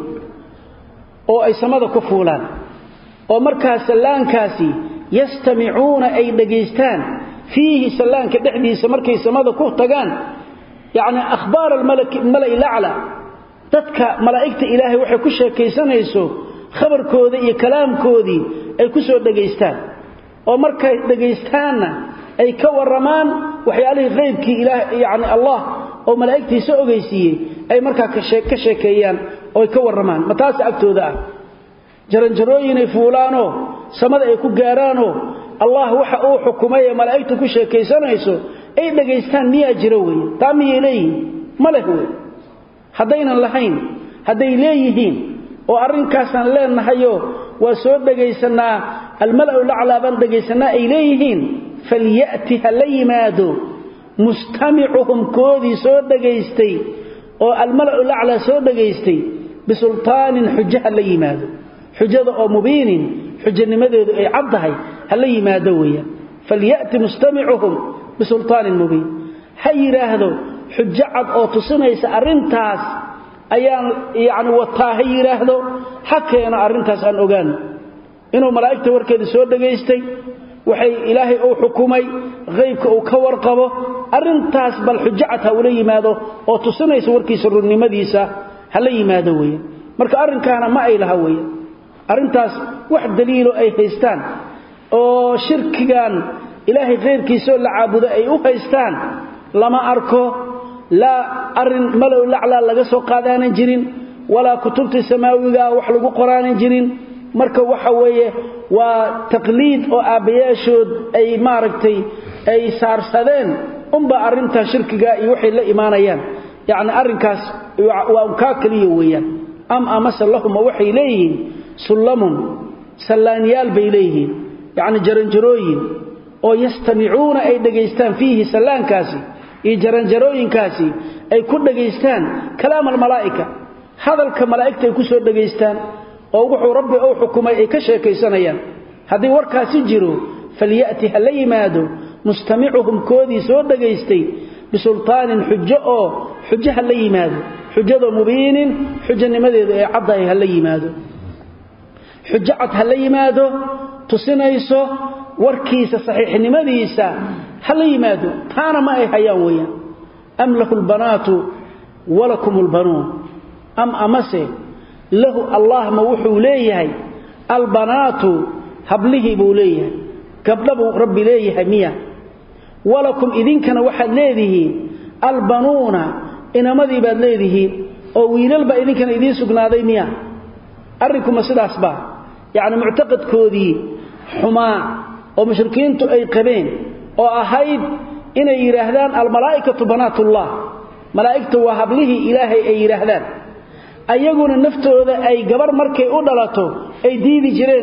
oo ay samada ku fuulaan oo markaa sallaankaasi yastamicuuna ay dhegaystaan fiihi sallaanka dhexdiisa markay samada ku tagaan yacni akhbaar almala'i lacla dadka malaa'igta ilaahay waxay ku sheekaysanayso khabarkooda iyo kalaamkoodii ay ku soo dhegaystaan oo markay dhegaystaanna ay ka warramaan waxyaalihii qaybkii ilaah yacni allah oo malaa'igtiisa ogeysiiyey ay markaa ka sheekeeyaan oo ay ka warramaan ma taasa agtooda ah jaranjarooyinay fuulaanoo samada ay ku gaaraanoo allah waxa uu xukumay ee malaa'igtu ku sheekaysanayso ay dhegaystaan miyaa jiro weeye taa miyay leeyihiin ma leh wey haddaynan lahayn hadday leeyihiin oo arrinkaasaan leenahayoo waa soo dhegaysannaa almala'u laclaa baan dhegaysanaa ay leeyihiin falya'ti ha la yimaado mustamicuhum koodii soo dhegaystay oo almala'u laclaa soo dhegaystay bisultaanin xujo ha la yimaado xujada oo mubiinin xujanimadeedu ay caddahay ha la yimaado weeyaan falya'ti mustamicuhum bisultaanin mubiin ha yidhaahdo xujo cad oo tusinaysa arrintaas ayaan yacni wataa ha yidhaahdo ha keeno arrintaas aan ogaano inuu malaa'igta warkeeda soo dhegaystay waxay ilaahay uu xukumay qaybka uu ka warqabo arrintaas bal xujo cad ha ula yimaado oo tusinaysa warkiisa runnimadiisa ha la yimaado weeyaan marka arrinkaana ma ay laha weeyaan arrintaas wax daliilo ay haystaan oo shirkigan ilaahay khayrkiisaoo la caabudo ay u haystaan lama arko laa arin malow laclaa laga soo qaadaanan jirin walaa kutubtii samaawigaa wax lagu qoraanan jirin marka waxa weeye waa taqliid oo aabbayaashood ay maaragtay ay saarsadeen unbaa arrintaa shirkiga iyo waxay la imaanayaan yacni arrinkaas waa unkaa keliya weeyaan am amase lahuma waxay leeyihiin sullamun sallaanyaal bay leeyihiin yacni jaranjarooyin oo yastamicuuna ay dhegaystaan fiihi sallaankaasi iyo jaranjarooyinkaasi ay ku dhegaystaan kalaam almalaa'ika hadalka malaa'igta ay ku soo dhegaystaan oo wuxuu rabbi uu xukumay ay ka sheekaysanayaan haddii warkaasi jiro falya'ti ha la yimaado mustamicuhum koodii soo dhegaystay bisultaanin xujo oo xujo ha la yimaado xujadoo mubiinin xujanimadeedu ee caddahay ha la yimaado xujo cad ha la yimaado tusinayso warkiisa saxiixnimadiisa ha la yimaado taana ma ay hayaan weeyaan am lahu lbanaatu walakum lbanuun am amase lahu allah ma wuxuu leeyahay albanaatu hablihii buu leeyahay gabdha buu rabbi leeyahay miya walakum idinkana waxaad leedihiin albanuuna inamadii baad leedihiin oo wiilal baa idinkana idiin sugnaaday miya arrinkuma sidaas baa yacni muctaqadkoodii xumaa oo mushrikiintu ay qabeen oo ahayd inay yidhaahdaan almalaa'ikatu banaatullah malaa'igta waa hablihii ilaahay ay yidhaahdaan ayaguna naftooda ay gabar markay u dhalato ay diidi jireen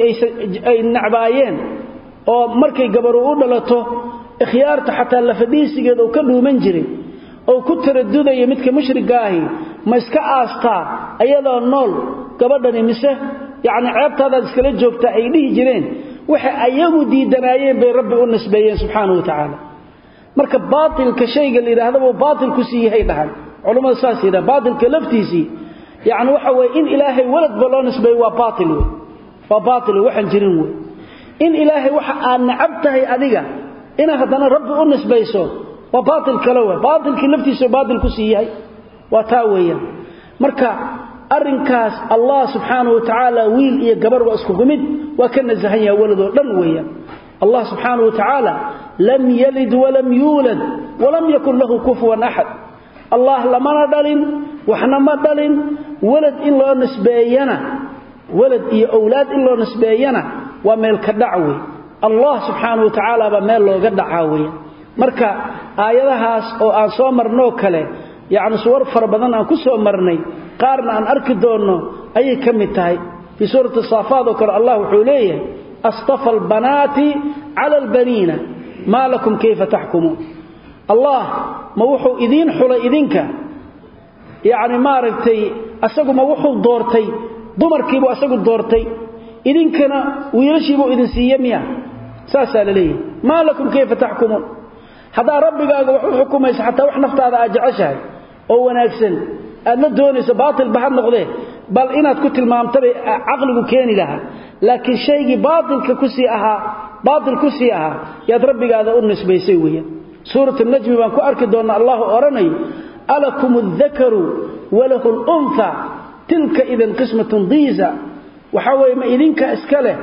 ay nacbaayeen oo markay gabaru u dhalato ikhyaarta xataa lafadhiisigeeda uu ka dhuuman jiray oo ku taradudaya midka mushriga ahi ma iska aastaa ayadoo nool gabadhani mise yacni ceebtaadaad iskala joogtaa ay dhihi jireen waxay ayagu diidanaayeen bay rabbi u nisbeeyeen subxaanahu wa tacaala marka baatilka shayga la yidhahdaba baatil ku sii yahay dhahan culammada saas yidhaha baatilka laftiisii yacni waxa weye in ilaahay waladba loo nisbeeyo waa baatil wey waa baatil wey waxaan jirin wey in ilaahay waxa aad nacab tahay adiga inaad haddana rabbi u nisbayso waa baatil kale wey baatilkii laftiisa baatil ku sii yahay waa taa weeyaan marka arrinkaas allah subxaanahu wa tacaala wiil iyo gabar waa iskugu mid waa ka nasahan yaha waladoo dhan weeyaan allah subxaanahu wa tacaala lam yalid walam yuulad walam yakun lahu kufuwan axad allah lamana dhalin waxna ma dhalin walad in loo nisbeeyana walad iyo awlaad in loo nisbeeyana waa meel ka dhac wey allah subxaanahu wa tacaala baa meel looga dhacaa weya marka aayadahaas oo aan soo marnoo kale yacni suwar fara badan aan ku soo marnay qaarna aan arki doonno ayay ka mid tahay fii suurati saafaad oo kale allah wuxuu leeyahay astafa albanaati cala albaniina maa lakum kayfa taxkumuun allah ma wuxuu idiin xulay idinka yacni maaragtay asagu ma wuxuu doortay dumarkiibuu asagu doortay idinkana wiilashiibuu idin siiye miya saasaa la leeyahay maa lakum kayfa taxkumuun haddaa rabbigaaga wax u xukumaysa xataa wax naftaada aad jeceshahay oo wanaagsan aad la doonayso baatilba ha noqdee bal inaad ku tilmaamtabay caqligu keeni lahaa laakiin shaygii baatilka kusii ahaa baatil ku sii ahaa yaad rabbigaada u nisbaysay weeyaan suurat najmi baan ku arki doonnaa allahu odhanayo alakum aldakaru walahu lunha tilka idan qismatun diisa waxaa weeye ma idinka iska leh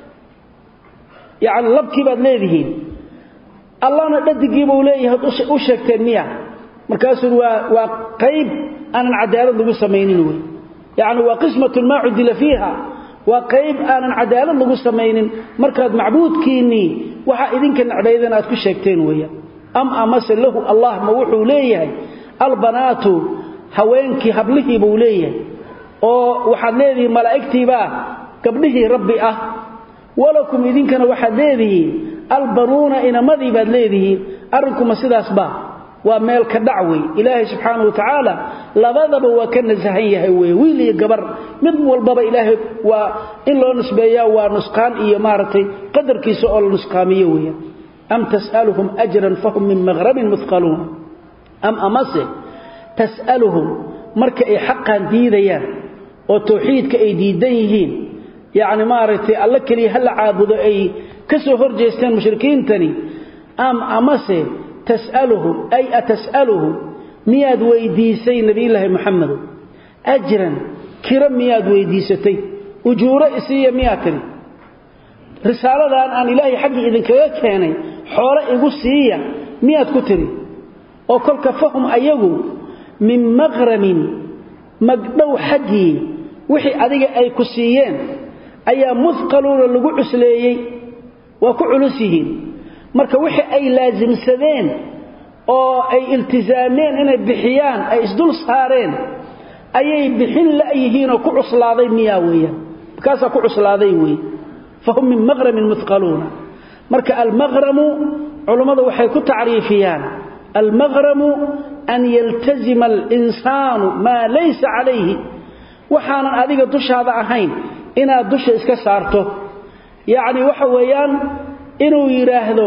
yacni labkii baad leedihiin allahna dhadigiibuu leeyahay u sheegteen miya markaasuu waa waa qayb aanan cadaalad lagu samaynin wey yacni waa qismatun maa cudila fiiha waa qayb aanan cadaalad lagu samaynin markaad macbuudkiinnii waxaa idinka necdaydan aad ku sheegteen weeyaan am amase lahu allah ma wuxuu leeyahay albanaatu haweenkii hablihii buu leeyahay oo waxaad leedihiin malaa'igtiibaa gabdhihii rabbi ah walakum idinkana waxaad leedihiin albanuuna inamadii baad leedihiin arrinkuma sidaasba waa meel ka dhac wey ilaahay subxaanahu wa tacaala labadaba waa ka nasahan yahay wey wiil iyo gabar mid walbaba ilaahay waa in loo nisbeeyaa waa nusqaan iyo maaragtay qadarkiisa oo la nusqaamiyo weeyaan am tas'aluhum ajran fahum min maqrabin muthqaluuna am amase tas'aluhum marka ay xaqan diidayaan oo tawxiidka ay diidan yihiin yacni maaragtay alla keliya ha la caabudo ay ka soo hor jeesteen mushrikiintani am amase tas'aluhum ay atas'aluhum miyaad weydiisay nebiyullaahi moxamedow ajran kiro miyaad weydiisatay ujuuro isiiya miyaad tidhi risaaladan aan ilaahay xaggii idinkaga keenay xoolo igu siiya miyaad ku tidhi oo kolka fahum ayagu min maqramin magdhow xaggii wixii adiga ay ku siiyeen ayaa muhqaluuna lagu cusleeyey waa ku culus yihiin marka wixii ay laasimsadeen oo ay iltisaameen inay bixiyaan ay isdul saareen ayay bixin la'yihiinoo ku cuslaaday miyaa weeyaan markaasaa ku cuslaaday weeye fahum min maqramin muhqaluuna marka almaqramu culummadu waxay ku tacriifiyaan almaqramu an yaltazima alinsaanu maa laysa calayhi waxaanan adiga dushaada ahayn inaad dusha iska saarto yacni waxa weeyaan inuu yidhaahdo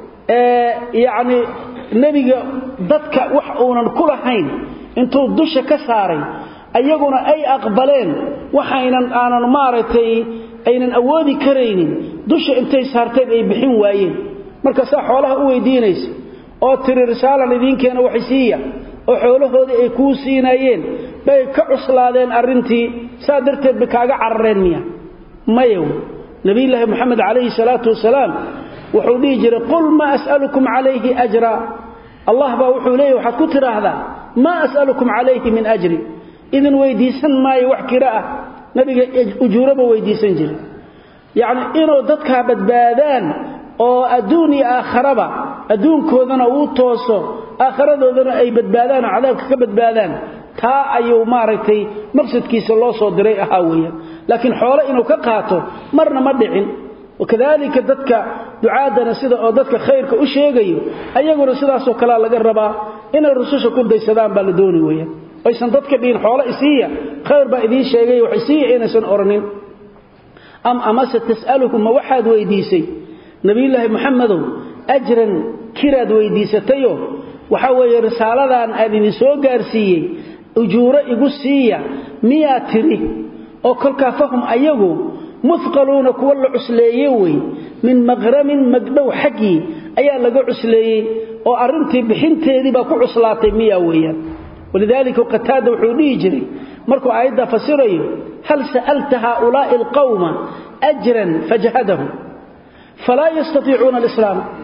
yacni nebiga dadka wax uunan ku lahayn intuu dusha ka saaray ayaguna ay aqbaleen waxaynan aanan maaragtay aynan awoodi karaynin dusha intay saarteen ay bixin waayeen marka saa xoolaha u weydiinaysa oo tiri risaalan idiinkeena waxisiiya oo xoolahoodii ay kuu siinaayeen bay ka cuslaadeen arrintii saa darteed bay kaaga carareen miya mayow nabiyulaahi moxamed calayhi salaatu wasalaam wuxuu dhihi jiray qul maa as'alukum calayhi ajra allah baa wuxuu leeyahy waxaad ku tidhaahdaa maa as'alukum calayhi min ajri idin weydiisan maayo wax kiro ah nabiga ujuuraba weydiisan jiray yacni inuu dadkaa badbaadaan oo adduun iyo aakharaba adduunkoodana uu tooso aakharadoodana ay badbaadaan oo cadaabka ka badbaadaan taa ayuu maaragtay maqsadkiisa loo soo diray ahaa weeyaan laakiin xoole inuu ka qaato marna ma dhicin wakadalika dadka ducaadana sida oo dadka khayrka u sheegayo ayaguna sidaasoo kalea laga rabaa inay rususha ku daysadaan baa la dooni weeyaan aysan dadka dhihin xoole isiiya khayr baa idiin sheegay wax isiiya inaysan oranin am amase tas'aluhum ma waxaad weydiisay nabiyullaahi moxamedow ajran kiraad weydiisatayo waxaa weeye risaaladan aan idin soo gaarsiiyey ujuuro igu siiya miyaa tidhi oo kolkaa fahum ayagu muhqaluuna kuwa la cusleeye wey min maqramin magdhow xaggii ayaa laga cusleeyey oo arrintii bixinteedii baa ku cuslaatay miyaa weeyaan walidaalika qataada wuxuu dhihi jiray markuu aayaddaa fasirayo hal sa'alta haaulaa'i alqawma ajran fajahadahum falaa yastatiicuuna alislaam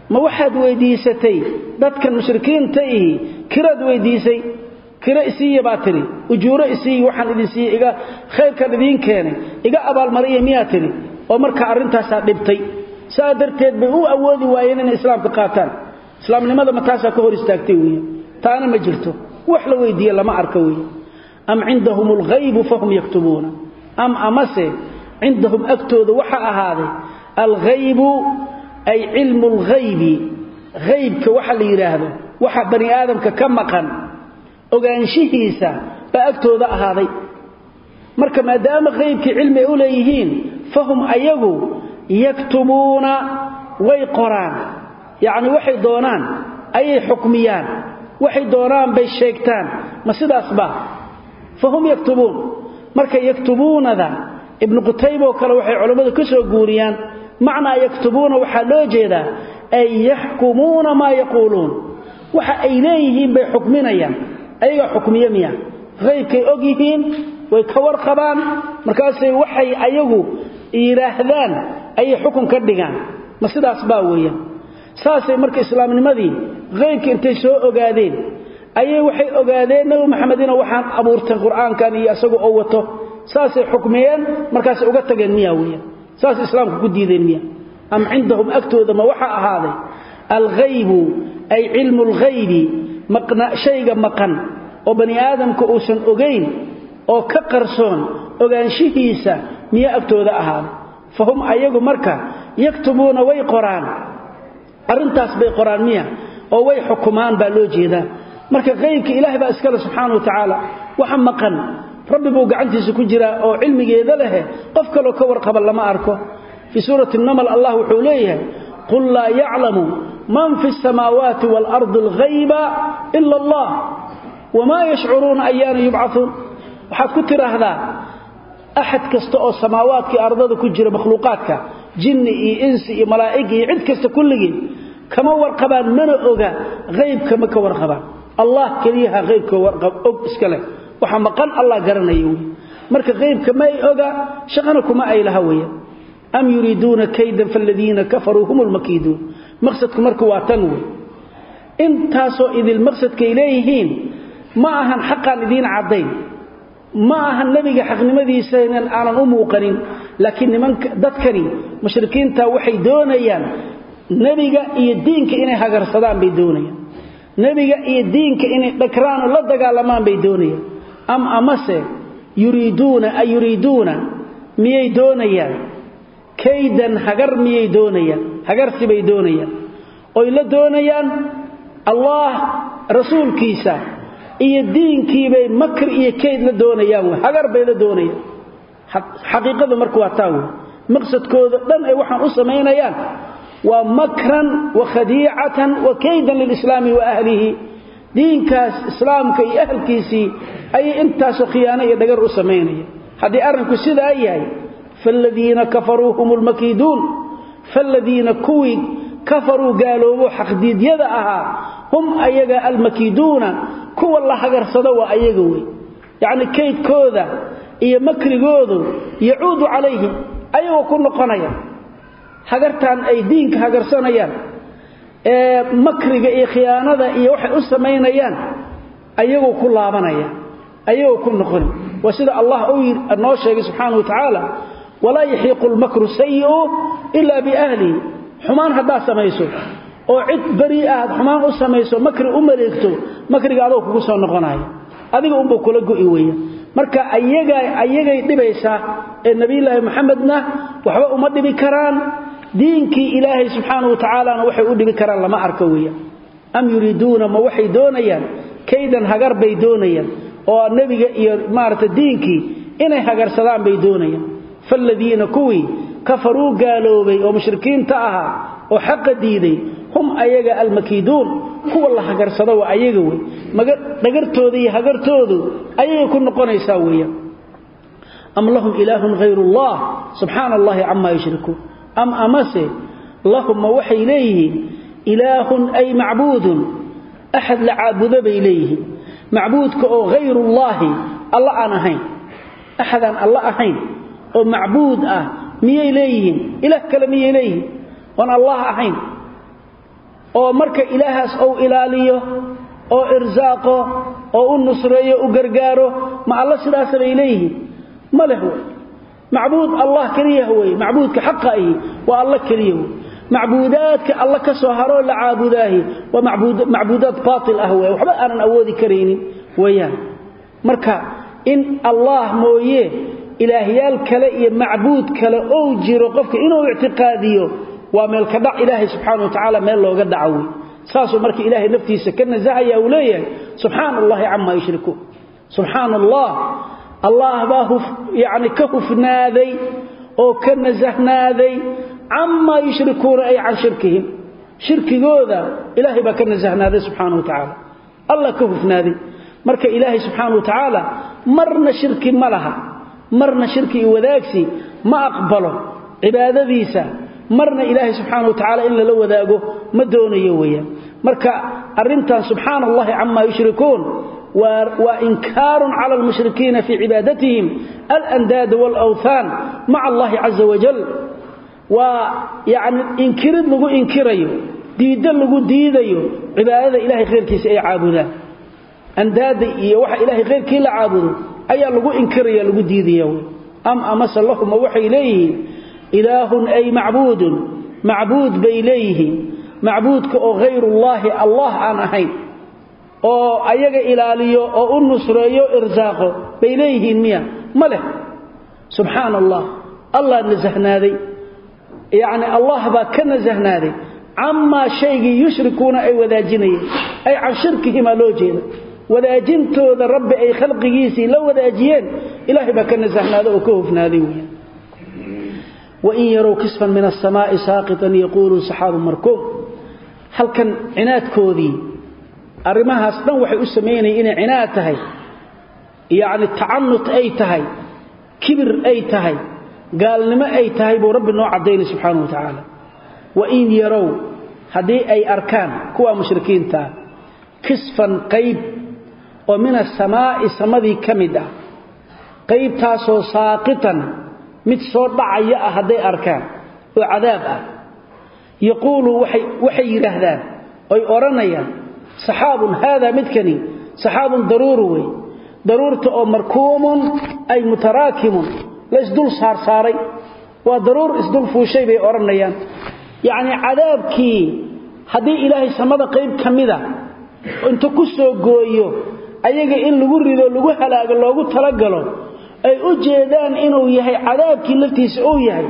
ma waxaad weydiisatay dadkan mushrikiinta ihi kiraad weydiisay kira isiiya baa tiri ujuuro isiiya waxaan idin siiyey iga khayrkan idiin keenay iga abaalmariya miyaa tiri oo marka arrintaasaa dhibtay saa darteed bay u awoodi waayeen inay islaamka qaataan islaamnimada ma taasaa ka hor istaagtay weeye taana ma jirto wax la weydiiye lama arka weeye am cindahum alghaybu fahum yaktumuuna am amase cindahum agtooda waxa ahaaday alghaybu ay cilmu alghaybi haybka waxa la yidhaahdo waxa bani aadamka ka maqan ogaanshihiisa baa agtooda ahaaday marka maadaama haybkii cilmi ay u leeyihiin fahum ayagu yaktumuuna way qoraan yacni waxay doonaan ayay xukmiyaan waxay doonaan bay sheegtaan ma sidaasba fahum yaktubuun marka yaktubuunada ibnu qutayba oo kale waxay culammadu ka soo guuriyaan macnaa yaktubuuna waxaa loo jeedaa ay yaxkumuuna maa yaquuluun waxa ay leeyihiin bay xukminayaan ayagaa xukmiye miya haybkay og yihiin way ka warqabaan markaasay waxay ayagu yidhaahdaan ayay xukun ka dhigaan ma sidaas baa weeyaan saasay marka islaamnimadii haybka intay soo ogaadeen ayay waxay ogaadeen nabi maxamedina waxaan abuurtay qur-aankan iyo isagu oo wato saasay xukmiyeen markaasay uga tageen miya weeyaan saasay islaamka ku diideen miya am cindahum agtooda ma waxa ahaaday alghaybu ay cilmu lghaybi shayga maqan oo bani aadamka uusan ogayn oo ka qarsoon ogaanshihiisa miya agtooda ahaaday fahum ayagu marka yaktubuuna way qoraan arrintaas bay qoraan miya oo way xukumaan baa loo jeedaa marka haybka ilaahay baa iskale subxaana wa tacaala waxa maqan rabbi buu gacantiisa ku jiraa oo cilmigeeda lehe qof kaloo ka warqaba lama arko fii suurati namal allah wuxuu leeyahay qul laa yaclamu man fi samaawaati waalardi alghayba ila allah wamaa yashcuruuna ayaana yubcauun waxaad ku tidhaahdaa axad kasta oo samaawaadkii ardada ku jira makhluuqaadka jinni iyo insi iyo malaa'ig iyo cid kasta kulligii kama warqabaan mana oga haybka ma ka warqabaan allah keliyaha haybka og iska leh waxa maqan allah garanaya wey marka haybka ma ay oga shaqana kuma ay laha weya am yuriiduuna kaydan faladiina kafaruu hum lmakiiduun maqsadku marka waa tan wey intaasoo idil maqsadkay leeyihiin ma ahan xaqaan idiin caddayn ma ahan nebiga xaqnimadiisana aanan u muuqanin laakiin nimanka dadkani mushrikiinta waxay doonayaan nebiga iyo diinka inay hagarsadaan bay doonayaan nebiga iyo diinka inay dhakraan oo la dagaalamaan bay doonayaan am amase yuriiduuna ay yuriiduuna miyay doonayaan kaydan hagar miyay doonayaan hagarsi bay doonayaan oy la doonayaan allah rasuulkiisa iyo diinkiibay makri iyo kayd la doonayaan w hagar bay la doonayaan xaqiiqadu marka waa taa wey maqsadkooda dhan ay waxaan u samaynayaan waa makran wa khadiicatan wa kaydan lilislaami wa ahlihi diinkaas islaamka iyo ahalkiisii ayay intaasoo khiyaano iyo dhagar u samaynaya haddii arrinku sidaa yahay faaladiina kafaruu hum lmakiiduun faaladiina kuwii kafaruu gaaloobo xaqdiidyada ahaa hum ayaga almakiiduuna kuwa la hagarsado waa ayaga wey yacni kaydkooda iyo makrigoodu yacuudu calayhim ayagoo ku noqonaya hagartaan ay diinka hagarsanayaan ee makriga iyo khiyaanada iyo waxay u samaynayaan ayagoo ku laabanaya ayagoo ku noqon waa sida allah uu noo sheegay subxaanahu wa tacaala walaa yaxiiqu lmakru sayi'u ilaa biahlihi xumaan haddaad samayso oo cid beri aad xumaan u samayso makri u maleegto makriga adoo kugu soo noqonaya adiga unbuu kula go'i weeya marka ayaga ayagay dhibaysaa ee nebiyulaahi maxamedna waxba uma dhibi karaan diinkii ilaahay subxaanahu wa tacaalana waxay u dhibi karaan lama arko weeya am yuriiduuna ma waxay doonayaan kaydan hagar bay doonayaan oo nebiga iyo maarata diinkii inay hagarsadaan bay doonayaan faaladiina kuwii kafaruu gaaloobay oo mushrikiinta ahaa oo xaqa diiday hum ayaga almakiiduun kuwa la hagarsado waa ayaga wey dhagartooda iyo hagartoodu ayagay ku noqonaysaa weeyaan am lahum ilaahun hayru allah subxaana allahi camaa yushrikuun am amase lahum ma waxay leeyihiin ilaahun ay macbuudun axad la caabudo bay leeyihiin macbuudka oo hayrullaahi alla aan ahayn axadaan alla ahayn oo macbuud ah miyay leeyihiin ilaah kale miyay leeyihiin oon allah ahayn oo marka ilaahaas ou ilaaliyo oo irsaaqo oo u nusreeyo u gargaaro ma alla sidaas bay leeyihiin ma leh wey macbuud allah keliya wey macbuudka xaqa ahi waa alla keliya wey macbuudaadka alla ka soo haroo la caabudaahi waa macbuudaad baatil ah wey waxba aanan awoodi karaynin weeyaan marka in allah mooye ilaahyaal kale iyo macbuud kale ou jiro qofka inuu ictiqaadiyo waa meel ka dhac ilaahay subxaana wa tacaala meel looga dhaco wey saasuu marka ilaahay naftiisa ka nasahaya uu leeyahay subxaana allahi camaa yushrikuun subxaana allah allah baa yani ka hufnaaday oo ka nasahnaaday camaa yushrikuuna ay can shirkihim shirkigooda ilaahay baa ka nasahnaaday subxaana wa tacaala allah ka hufnaaday marka ilaahay subxaana wa tacaala marna shirki ma laha marna shirki iyo wadaagsi ma aqbalo cibaadadiisa marna ilaahay subxaana wa tacaala in lala wadaago ma doonayo weeyaan marka arrintan subxaana allahi camaa yushrikuun waa inkaarun cala almushrikiina fii cibaadatihim alandaada waalawthaan maca allahi caza wajal waa yacni inkirid lagu inkirayo diiddo lagu diidayo cibaadada ilahay khayrkiisa ay caabudaan andaada iyo waxa ilaahay khayrkii la caabudo ayaa lagu inkiraya lagu diidaya wy am amase lahuma waxay leeyihiin ilaahun ay macbuudun macbuud bay leeyihiin macbuudka oo hayrullaahi allah aan ahayn oo ayaga ilaaliyo oo u nusreeyo irsaaqo bay leeyihiin miya ma leh subxaana allah allah nasahnaaday yacni allah baa ka nasahnaaday camaa shaygii yushrikuuna ay wadaajinayeen ay can shirkihimaa loo jeeda wadaajintooda rabbi ay khalqigiisii la wadaajiyeen ilaahay baa ka nasahnaaday oo ka hofnaaday weya wain yarow kisfan min asamaa'i saaqitan yaquuluu saxaabu markuum halkan cinaadkoodii arrimahaas dhan waxay u samaynayeen inay cinaad tahay yacni tacanut ay tahay kibir ay tahay gaalnimo ay tahay buu rabbi noo caddaynay subxaana wa tacaala wain yarow haddii ay arkaan kuwa mushrikiintaa kisfan qayb oo min asamaa'i samadii ka mid ah qaybtaasoo saaqitan mid soo dhacaya ah hadday arkaan oo cadaab ah yaquulu waxay yidhaahdaan oy odhanayaan saxaabun haadaa midkani saxaabun daruuru wey daruurta oo markuumun ay mutaraakimun la isdul saarsaaray waa daruur isdul fuushay bay odhanayaan yacnii cadaabkii haddii ilaahay samada qayb ka mida inta ku soo gooyo ayaga in lagu rido lagu halaago loogu talagalo ay u jeedaan inuu yahay cadaabkii laftiisa uu yahay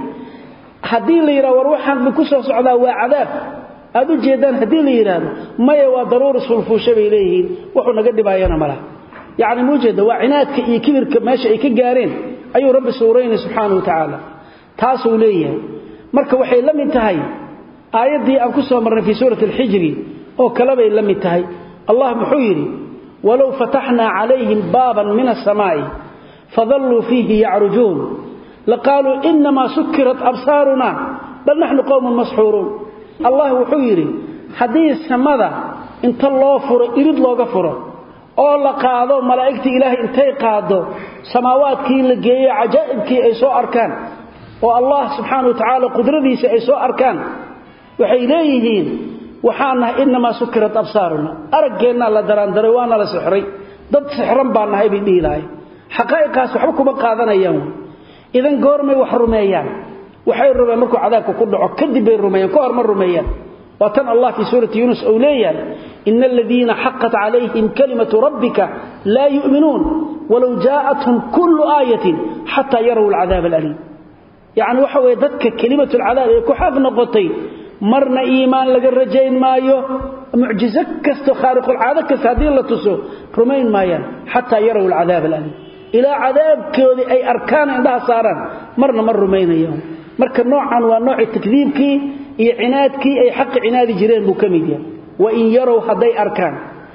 haddii la yidhahdo war waxaan ku soo socdaa waa cadaab aad u jeedaan haddii la yidhaahdo maya waa daruur isfulfuusha bay leeyihiin wuxuu naga dhibaayana malaha yacni muujeeda waa cinaadka iyo kibirka meesha ay ka gaareen ayuu rabbi suuraynay subxaana wa tacaala taasuu leeyahay marka waxay la mid tahay aayaddii aan ku soo marnay fii suurati alxijri oo kale bay la mid tahay allah muxuu yidhi walow fataxnaa calayhim baaban min asamaa'i fadalluu fiihi yacrujuun laqaaluu inamaa sukirat absaaruna bal naxnu qowmun masxuuruun allah wuxuu yidhi haddii samada inta loo furo irid looga furo oo la qaado malaa'igtii ilaahay intay qaado samaawaadkii la geeyo cajaa'ibkii ay soo arkaan oo allah subxaana wa tacaala qudradiisa ay soo arkaan waxay leeyihiin waxaan nahay inamaa sukirat absaaruna araggeenna la daraandaray waana la sixray dad sixran baan nahay bay dhihi lahay xaqaa'iqaas waxba kuma qaadanayaan idan goormay wax rumeeyaan waxay rumeen markuu cadaabka ku dhaco kadib bay rumeeyaan ka hor ma rumeeyaan waa tan allah fii suurati yuunus uu leeyahay ina aladiina xaqat calayhim kalimatu rabbika laa yu'minuun walow jaa'athum kullu aayatin xataa yaraw alcadaab alaliim yacni waxa weeye dadka kelimatulcadaab ee ku xaq noqotay marna iimaan laga rajayn maayo mucjizo kasto khaariqulcaado kasta haddii la tuso rumayn maayaan xataa yaraw alcadaab alaliim ilaa cadaabkoodii ay arkaan indhaha saaraan marna ma rumaynayaan marka noocan waa noocii takdiibkii iyo cinaadkii ay xaqi cinaadi jireen buu ka mid yahay wain yarow hadday arkaan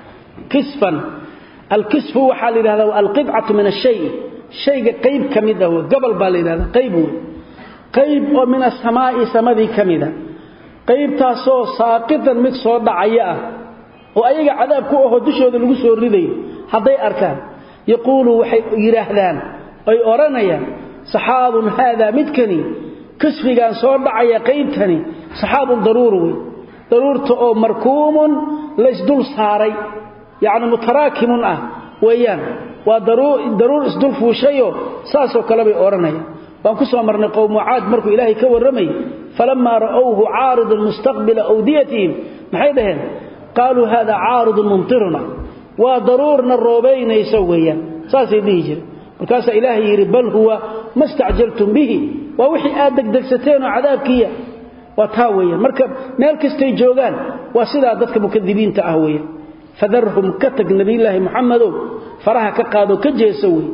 kisfan alkisfu waxaa la yidhahdaa waa alqidcatu min ashay shayga qayb ka mid ah wey gobol baa la yidhahdaa qayb wey qayb oo min asamaa'i samadii ka mida qaybtaasoo saaqitan mid soo dhacaya ah oo ayaga cadaab ku ahoo dushooda lagu soo ridayo hadday arkaan yaquulu waxay yidhaahdaan ay odhanayaan saxaabun haadaa midkani kisfigaan soo dhacaya qaybtani saxaabun daruuru wey daruurta oo markuumun laysdul saaray yacni mutaraakimun ah weeyaan waa daruur isdul fuushayo saasoo kale bay odhanayaan waan ku soo marnay qowmucaad markuu ilaahay ka warramay falammaa ra'owhu caaridan mustaqbila awdiyatihim maxay dhaheen qaaluu haada caaridun mumtiruna waa daruurna roobaynayso weeyaan saasay dhihi jireen markaasaa ilaahay yidhi bal huwa ma stacjaltum bihi waa wixii aad degdegsateenoo cadaabkiiya waa taa weeyaan marka meel kastay joogaan waa sidaa dadka mukadibiinta ah weeyaan fadarhum ka tag nebiyulaahi muxamedow faraha ka qaadoo ka jeesa wey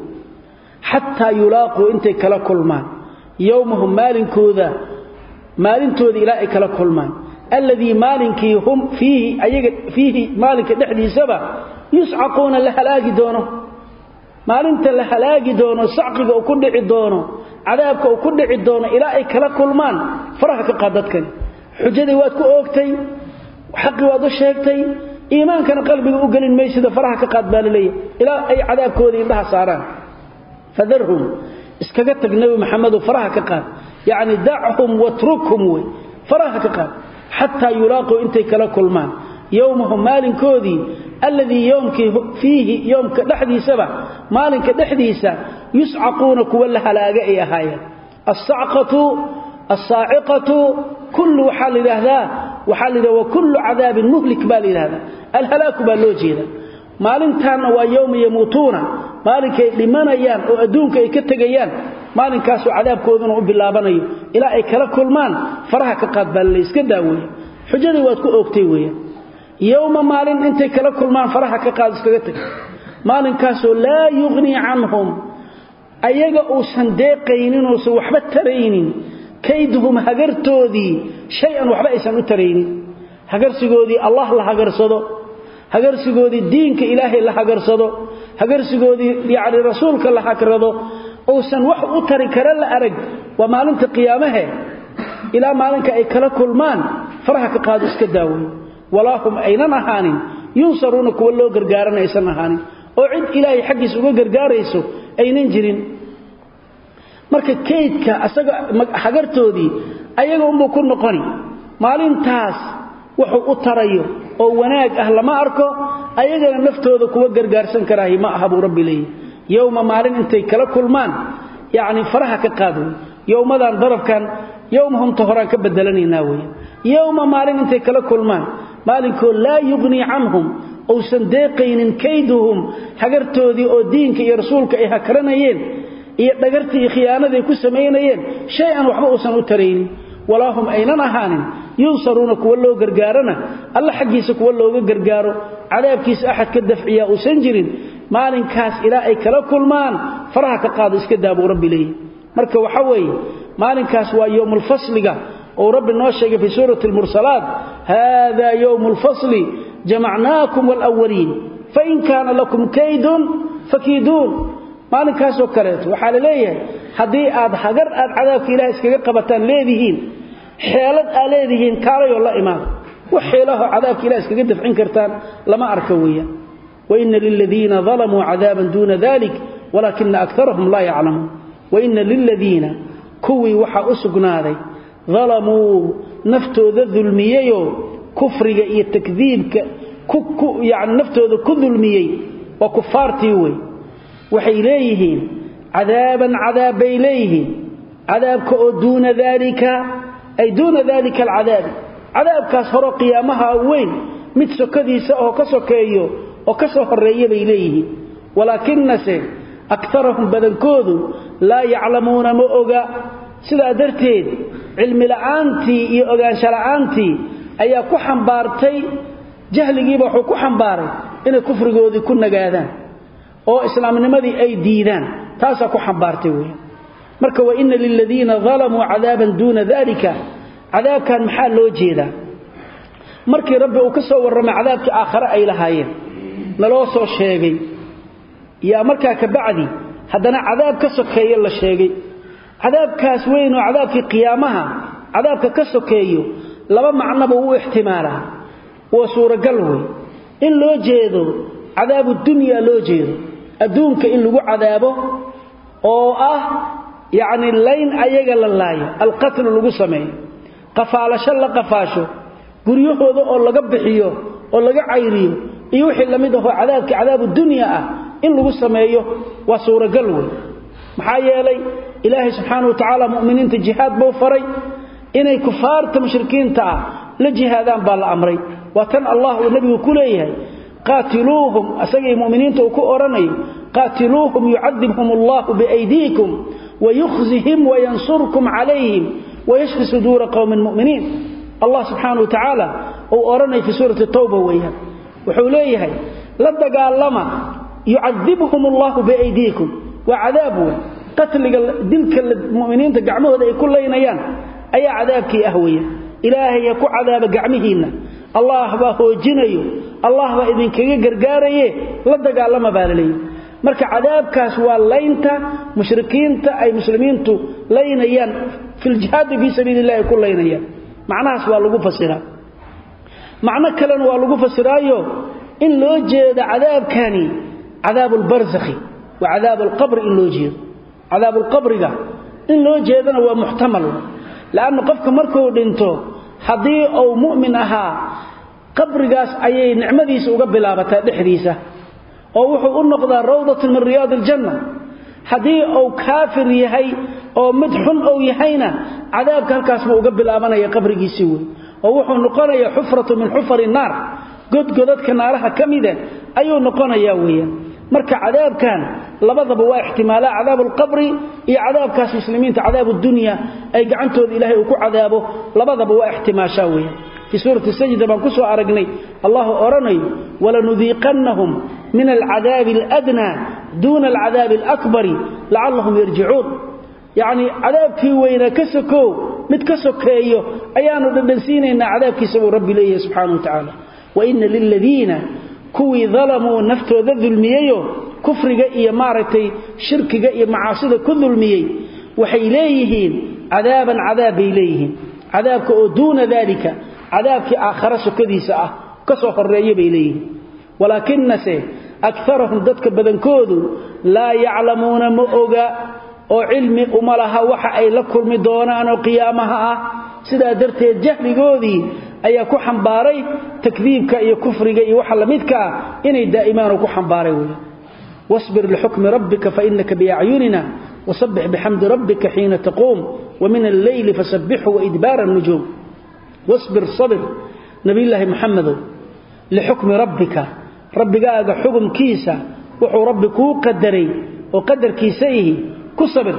xataa yulaaquu intay kala kulmaan yowmahum maalinkooda maalintooda ilaa ay kala kulmaan alladii maalinkii hum fiihi ayaga fiihi maalinka dhexdiisaba yuscaquuna la halaagi doono maalinta la halaagi doono sacqiga uu ku dhici doono cadaabka uu ku dhici doono ilaa ay kala kulmaan faraha ka qaad dadkani xujadii waad ku oogtay xaqii waad u sheegtay iimaankana qalbiga u gelin maysida faraha ka qaad baa laleeyahy ilaa ay cadaabkooda indhaha saaraan fadarhum iskaga tag nebi maxamedow faraha ka qaad yacni dachum watrukhum wey faraha ka qaad xataa yulaaquu intay kala kulmaan yowmahum maalinkoodii alladii yowmkii fiihi yowmka dhexdiisaba maalinka dhexdiisa yuscaquuna kuwa la halaaga ay ahaayeen asacqatu asaaciqatu kullu waxaa la yidhaahdaa waxaa la yidhahda wa kullu cadaabin muhlik baa la yidhahdaa alhalaaku baa loo jeeda maalintaanna waa yowma yamuutuuna maalinkay dhimanayaan oo adduunka ay ka tegayaan maalinkaasoo cadaabkooduna u bilaabanayo ilaa ay kala kulmaan faraha ka qaad baa la iska daaweeya xujadii waad ku oogtay weeyaan yowma maalin intay kala kulmaan faraha ka qaad iskaga tag maalinkaasoo laa yuqhnii canhum ayaga uusan deeqaynin uusan waxba taraynin kayduhum hagartoodii shay-an waxba aysan u taraynin hagarsigoodii allah la hagarsado hagarsigoodii diinka ilaahay la hagarsado hagarsigoodii yacni rasuulka la hagrado uusan wax u tari kara la arag waa maalinta qiyaamahe ilaa maalinka ay kala kulmaan faraha ka qaado iska daaway walaa hum aynan ahaanin yunsaruuna kuwa loo gargaarana aysan ahaanin oo cid ilaahay xaggiis uga gargaarayso aynan jirin marka kaydka asaga hagartoodii ayaga unbuu ku noqoni maalintaas wuxuu u tarayo oo wanaag ah lama arko ayagana naftooda kuwa gargaarsan karaahi ma aha buu rabbi leeyahy yowma maalin intay kala kulmaan yacni faraha ka qaad wey yowmadan darafkan yowmahumta horaan ka bedelanaynaa wey yowma maalin intay kala kulmaan maalinkoo laa yuqhnii canhum uusan deeqaynin kayduhum hagartoodii oo diinka iyo rasuulka ay hakranayeen iyo dhagartii iyo khiyaanadii ku samaynayeen shay-an waxba uusan u taraynin walaa hum aynan ahaanin yunsaruuna kuwa loo gargaarana alla xaggiisa kuwa looga gargaaro cadaabkiisa axad ka dafciyaa uusan jirin maalinkaas ilaa ay kala kulmaan faraha ka qaado iska daabuu rabbi leeyahy marka waxa weeye maalinkaas waa yowmulfasliga ou rabbi noo sheegay fii suurati almursalaat haadaa yowmu lfasli jamacnaakum waalwaliin fain kaana lakum kaydun fakiiduun maalinkaasoo kaleeto waxaa la leeyahay haddii aad hagar aad cadaabka ilaah iskaga qabataan leedihiin xeelad aa leedihiin kaalayoo la imaada wax xeelahoo cadaabka ilah iskaga dafcin kartaan lama arka weeyaan waina liladiina dalamuu cadaaban duuna dalik walaakina akarahum laa yaclamuun waina liladiina kuwii waxaa u sugnaaday dalamuu naftooda dulmiyeyoo kufriga iyo takdiibka yani naftooda ku dulmiyey waa kufaartii wey waxay leeyihiin cadaaban cadaab bay leeyihiin cadaabka oo duuna daalika ay duuna daalika alcadaabi cadaabkaas horo qiyaamaha weyn mid sokadiisa oo ka sokeeyo oo ka soo horreeya bay leeyihiin walaakinase akarahum badankoodu laa yaclamuuna ma oga sidaa darteed cilmila'aantii iyo ogaanshala'aantii ayaa ku xambaartay jahligiiba wuxuu ku xambaaray inay kufrigoodii ku nagaadaan oo islaamnimadii ay diidaan taasaa ku xambaartay weya marka wa ina liladiina dalamuu cadaaban duuna dalika cadaabkan maxaa loo jeedaa markii rabbi uu ka soo warramay cadaabkii aakhare ay lahaayeen naloo soo sheegay yaa markaa ka bacdi haddana cadaab ka sokeeye la sheegay cadaabkaas weyn oo cadaabkii qiyaamaha cadaabka ka sokeeyo laba macnoba wuu ixtimaalaa waa suuragal wey in loo jeedo cadaabu dunya loo jeedo adduunka in lagu cadaabo oo ah yacni layn ayaga la laayo alqatlu lagu sameeyo qafaalasho la qafaasho guryahooda oo laga bixiyo oo laga cayriyo iyo wixii lamid ahoo cadaabkii cadaabu dunya ah in lagu sameeyo waa suuragal wey maxaa yeelay ilaahay subxaana wa tacaala mu'miniinta jihaad buu faray inay kufaarta mushrikiinta ah la jihaadaan baa la amray waa tan allah uu nebigu ku leeyahay qaatiluuhum asagii mu'miniinta uu ku odhanayo qaatiluuhum yucadibhum allahu biaydiikum wayukhzihim wayansurkum calayhim wayashfi suduura qowmin mu'miniin allah subxaana wa tacaala uu odhanaya fii suurati tawba weeyaan wuxuu leeyahay la dagaalama yucadibhum allahu biaydiikum waa cadaab wey qatliga dilka muminiinta gacmahooda ay ku laynayaan ayaa cadaabkii ah weya ilaahay ha ku cadaaba gacmihiinna allah baa hoojinayo allah baa idinkaga gargaaraye la dagaalama baa laleeyahy marka cadaabkaas waa laynta mushrikiinta ay muslimiintu laynayaan filjihaadi fii sabiili illahi ay ku laynayaan macnahaas waa lagu fasiraa macno kalena waa lagu fasiraayo in loo jeeda cadaabkani cadaabu lbarsakhi waa cadaabu alqabri in loo jeedo cadaabulqabriga in loo jeedana waa muxtamal lanna qofka markuu dhinto haddii uu mu'min ahaa qabrigaas ayay nicmadiisa uga bilaabataa dhexdiisa oo wuxuu u noqdaa rawdatun min riyaadi aljanna haddii uu kaafir yahay oo mid xun uu yahayna cadaabka halkaas buu uga bilaabanaya qabrigiisii wey oo wuxuu noqonayaa xufratu min xufari naar godgodadka naaraha ka mida ayuu noqonayaa weeyaan marka cadaabkan labadaba waa ixtimaalaa cadaab alqabri iyo cadaabkaas muslimiinta cadaab dunya ay gacantooda ilaahay uu ku cadaabo labadaba waa ixtimaashaa weeyaan fii suurati sajda baan ku soo aragnay allahu odhanayo walanudiiqannahum min alcadaabi aladnaa duuna alcadaabi alakbari lacallahum yarjicuun yacnii cadaabkii weynaa ka sokow mid ka sokeeyo ayaanu dhadhansiinaynaa cadaabkiisa buu rabbi leeyahay subxaana wa tacaala waina liladiina kuwii dalamuu naftooda dulmiyeyo kufriga iyo maaragtay shirkiga iyo macaasida ku dulmiyey waxay leeyihiin cadaaban cadaab bay leeyihiin cadaabka oo duuna daalika cadaabkii aakhare sokadiisa ah ka soo horeeya bay leeyihiin walaakinase akarahum dadka badankoodu laa yaclamuuna ma oga oo cilmi uma laha waxa ay la kulmi doonaan oo qiyaamaha ah sidaa darteed jahligoodii ayaa ku xambaaray takdiibka iyo kufriga iyo waxa lamidka ah inay daa'imaan ku xambaaray wey wasbir lixukmi rabbika fainaka biacyunina wasabbix bixamdi rabbika xiina taquum wamin alleyli fasabbixhu waidbaara nujuum wasbir sabir nabiyulaahi muxamedow lixukmi rabbika rabbigaaga xukumkiisa wuxuu rabbi kuu qadaray oo qadarkiisa ihi ku sabir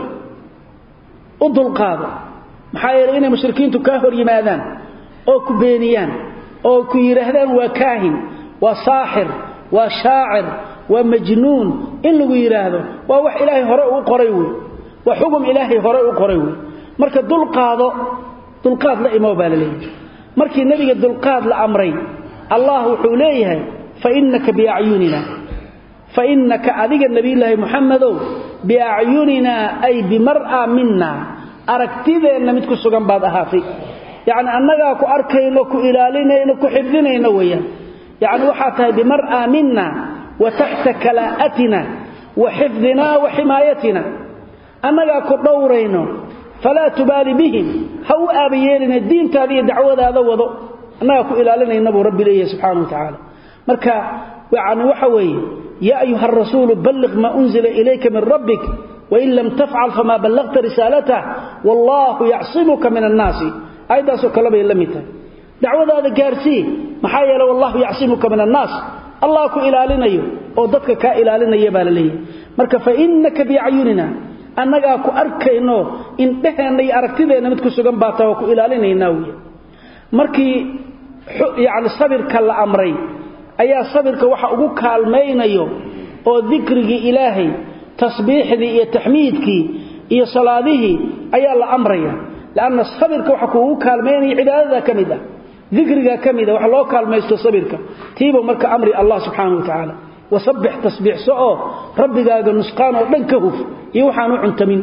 u dulqaado maxaa yeelay inay mushrikiintu kaa hor yimaadaan oo ku beeniyaan oo ku yidhaahdaan waa kaahin waa saaxir waa shaacir waa majnuun in lagu yidhaahdo waa wax ilaahay hore u qoray wey waa xugum ilaahay hore u qoray wey marka dulqaado dulqaad la imow baa la leeyahay markii nebiga dulqaad la amray allah wuxuu leeyahay fainaka biacyunina fainaka adiga nebiyulaahi muxamedow biacyuninaa ay bimar'a mina aragtideenna mid ku sugan baad ahaatay yacni annagaa ku arkayno ku ilaalinayno ku xifdinayno weeyaan yacni waxaa tahay bimar'a mina wa taxta kalaa'atina wa xifdinaa wa ximaayatina annagaa ku dhowrayno falaa tubaali bihim ha u aabayeelina diintaada iyo dacwadaada wado annagaa ku ilaalinayna buu rabbi leeyahay subxaana wa tacaala marka yani waxa weeye yaa ayuha arasuulu balliq maa unzila ilayka min rabbik wain lam tafcal famaa ballaqta risaalatah wallaahu yacsimuka min annaasi aayaddaasoo kale bay la mid tahay dacwadaada gaarsii maxaa yeele wallahu yacsimuka min annaas allah ku ilaalinayo oo dadka kaa ilaalinaya baa la leeyahay marka fainaka biacyunina annagaa ku arkayno indheheenna iyo aragtideenna mid ku sugan baa taa waa ku ilaalinaynaa wey markii yani sabirka la amray ayaa sabirka waxa ugu kaalmaynayo oo dikrigii ilaahay tasbiixdii iyo taxmiidkii iyo salaadihii ayaa la amraya lanna sabirka waxa kuugu kaalmaynaya cibaadada ka mid ah dikriga ka mida wax loo kaalmaysto sabirka tiibuu marka amri allah subxaana wa tacaala wasabbix tasbiixso oo rabbigaaga nusqaan oo dhan ka huf iyo waxaan u cuntamin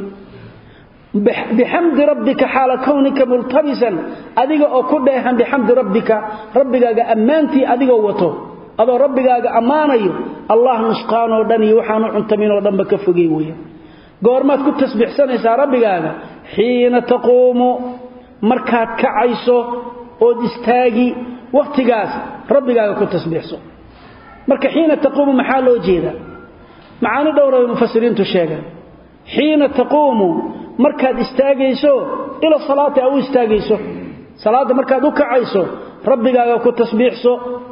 bixamdi rabbika xaala kownika multabisan adiga oo ku dheehan bixamdi rabbika rabbigaaga ammaantii adigoo wato adoo rabbigaaga ammaanayo allah nusqaanoo dhan iyo waxaanu cuntaminoo dhanba ka fogey weya goormaad ku tasbiixsanaysaa rabbigaaga xiina taquumu markaad kacayso ood istaagi wakhtigaas rabbigaaga ku tasbiixso marka xiina taquumu maxaa loo jeedaa macaani dhowra bay mufasiriintu sheegaan xiina taquumu markaad istaagayso ila salaati a u istaagayso salaadda markaad u kacayso rabbigaaga ku tasbiixso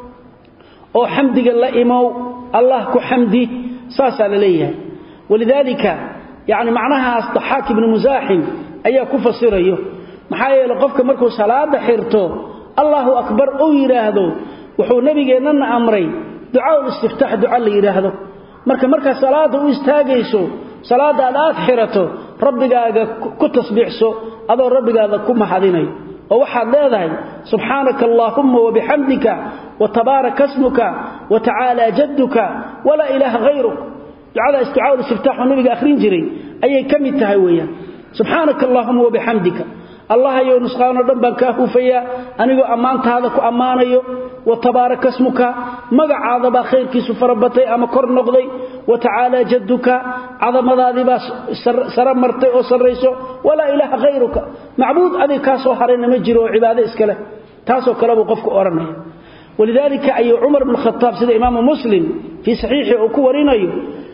oo xamdiga la imow allah ku xamdi saasaa la leeyahay walidaalika yacni macnahaas daxaak ibnu musaaxim ayaa ku fasirayo maxaa yeeley qofka markuu salaada xirto allahu akbar uu yidhaahdo wuxuu nebigeennana amray ducaaul istiftaax duca la yidhaahdo marka markaad salaada u istaagayso salaadda aad aad xirato rabbigaaga ku tasbiixso adoo rabbigaada ku mahadinayo oo waxaad leedahay subxaanaka allaahumma wabixamdika watabaaraka smuka watacaala jadduka walaa ilaaha hayruk ducadaas ducaaul istiftaaxoo nabiga akhrin jiray ayay ka mid tahay weeyaan subxaanaka allaahumma wabixamdika allahayow nusqaanoo dhan baan kaa huufayaa anigoo ammaantaada ku ammaanayo wa tabaaraka smuka magacaadabaa khayrkiisu farabatay ama kor noqday wa tacaalaa jadduka cadamadaadiibaa sara martay oo sarrayso walaa ilaaha khayruka macbuud adig kaa soo harayna ma jiro oo cibaado iska leh taasoo kale buu qofku odhanaya walidaalika ayuu cumar bnu khataab sida imaamu muslim fii saxiixii uu ku warinayo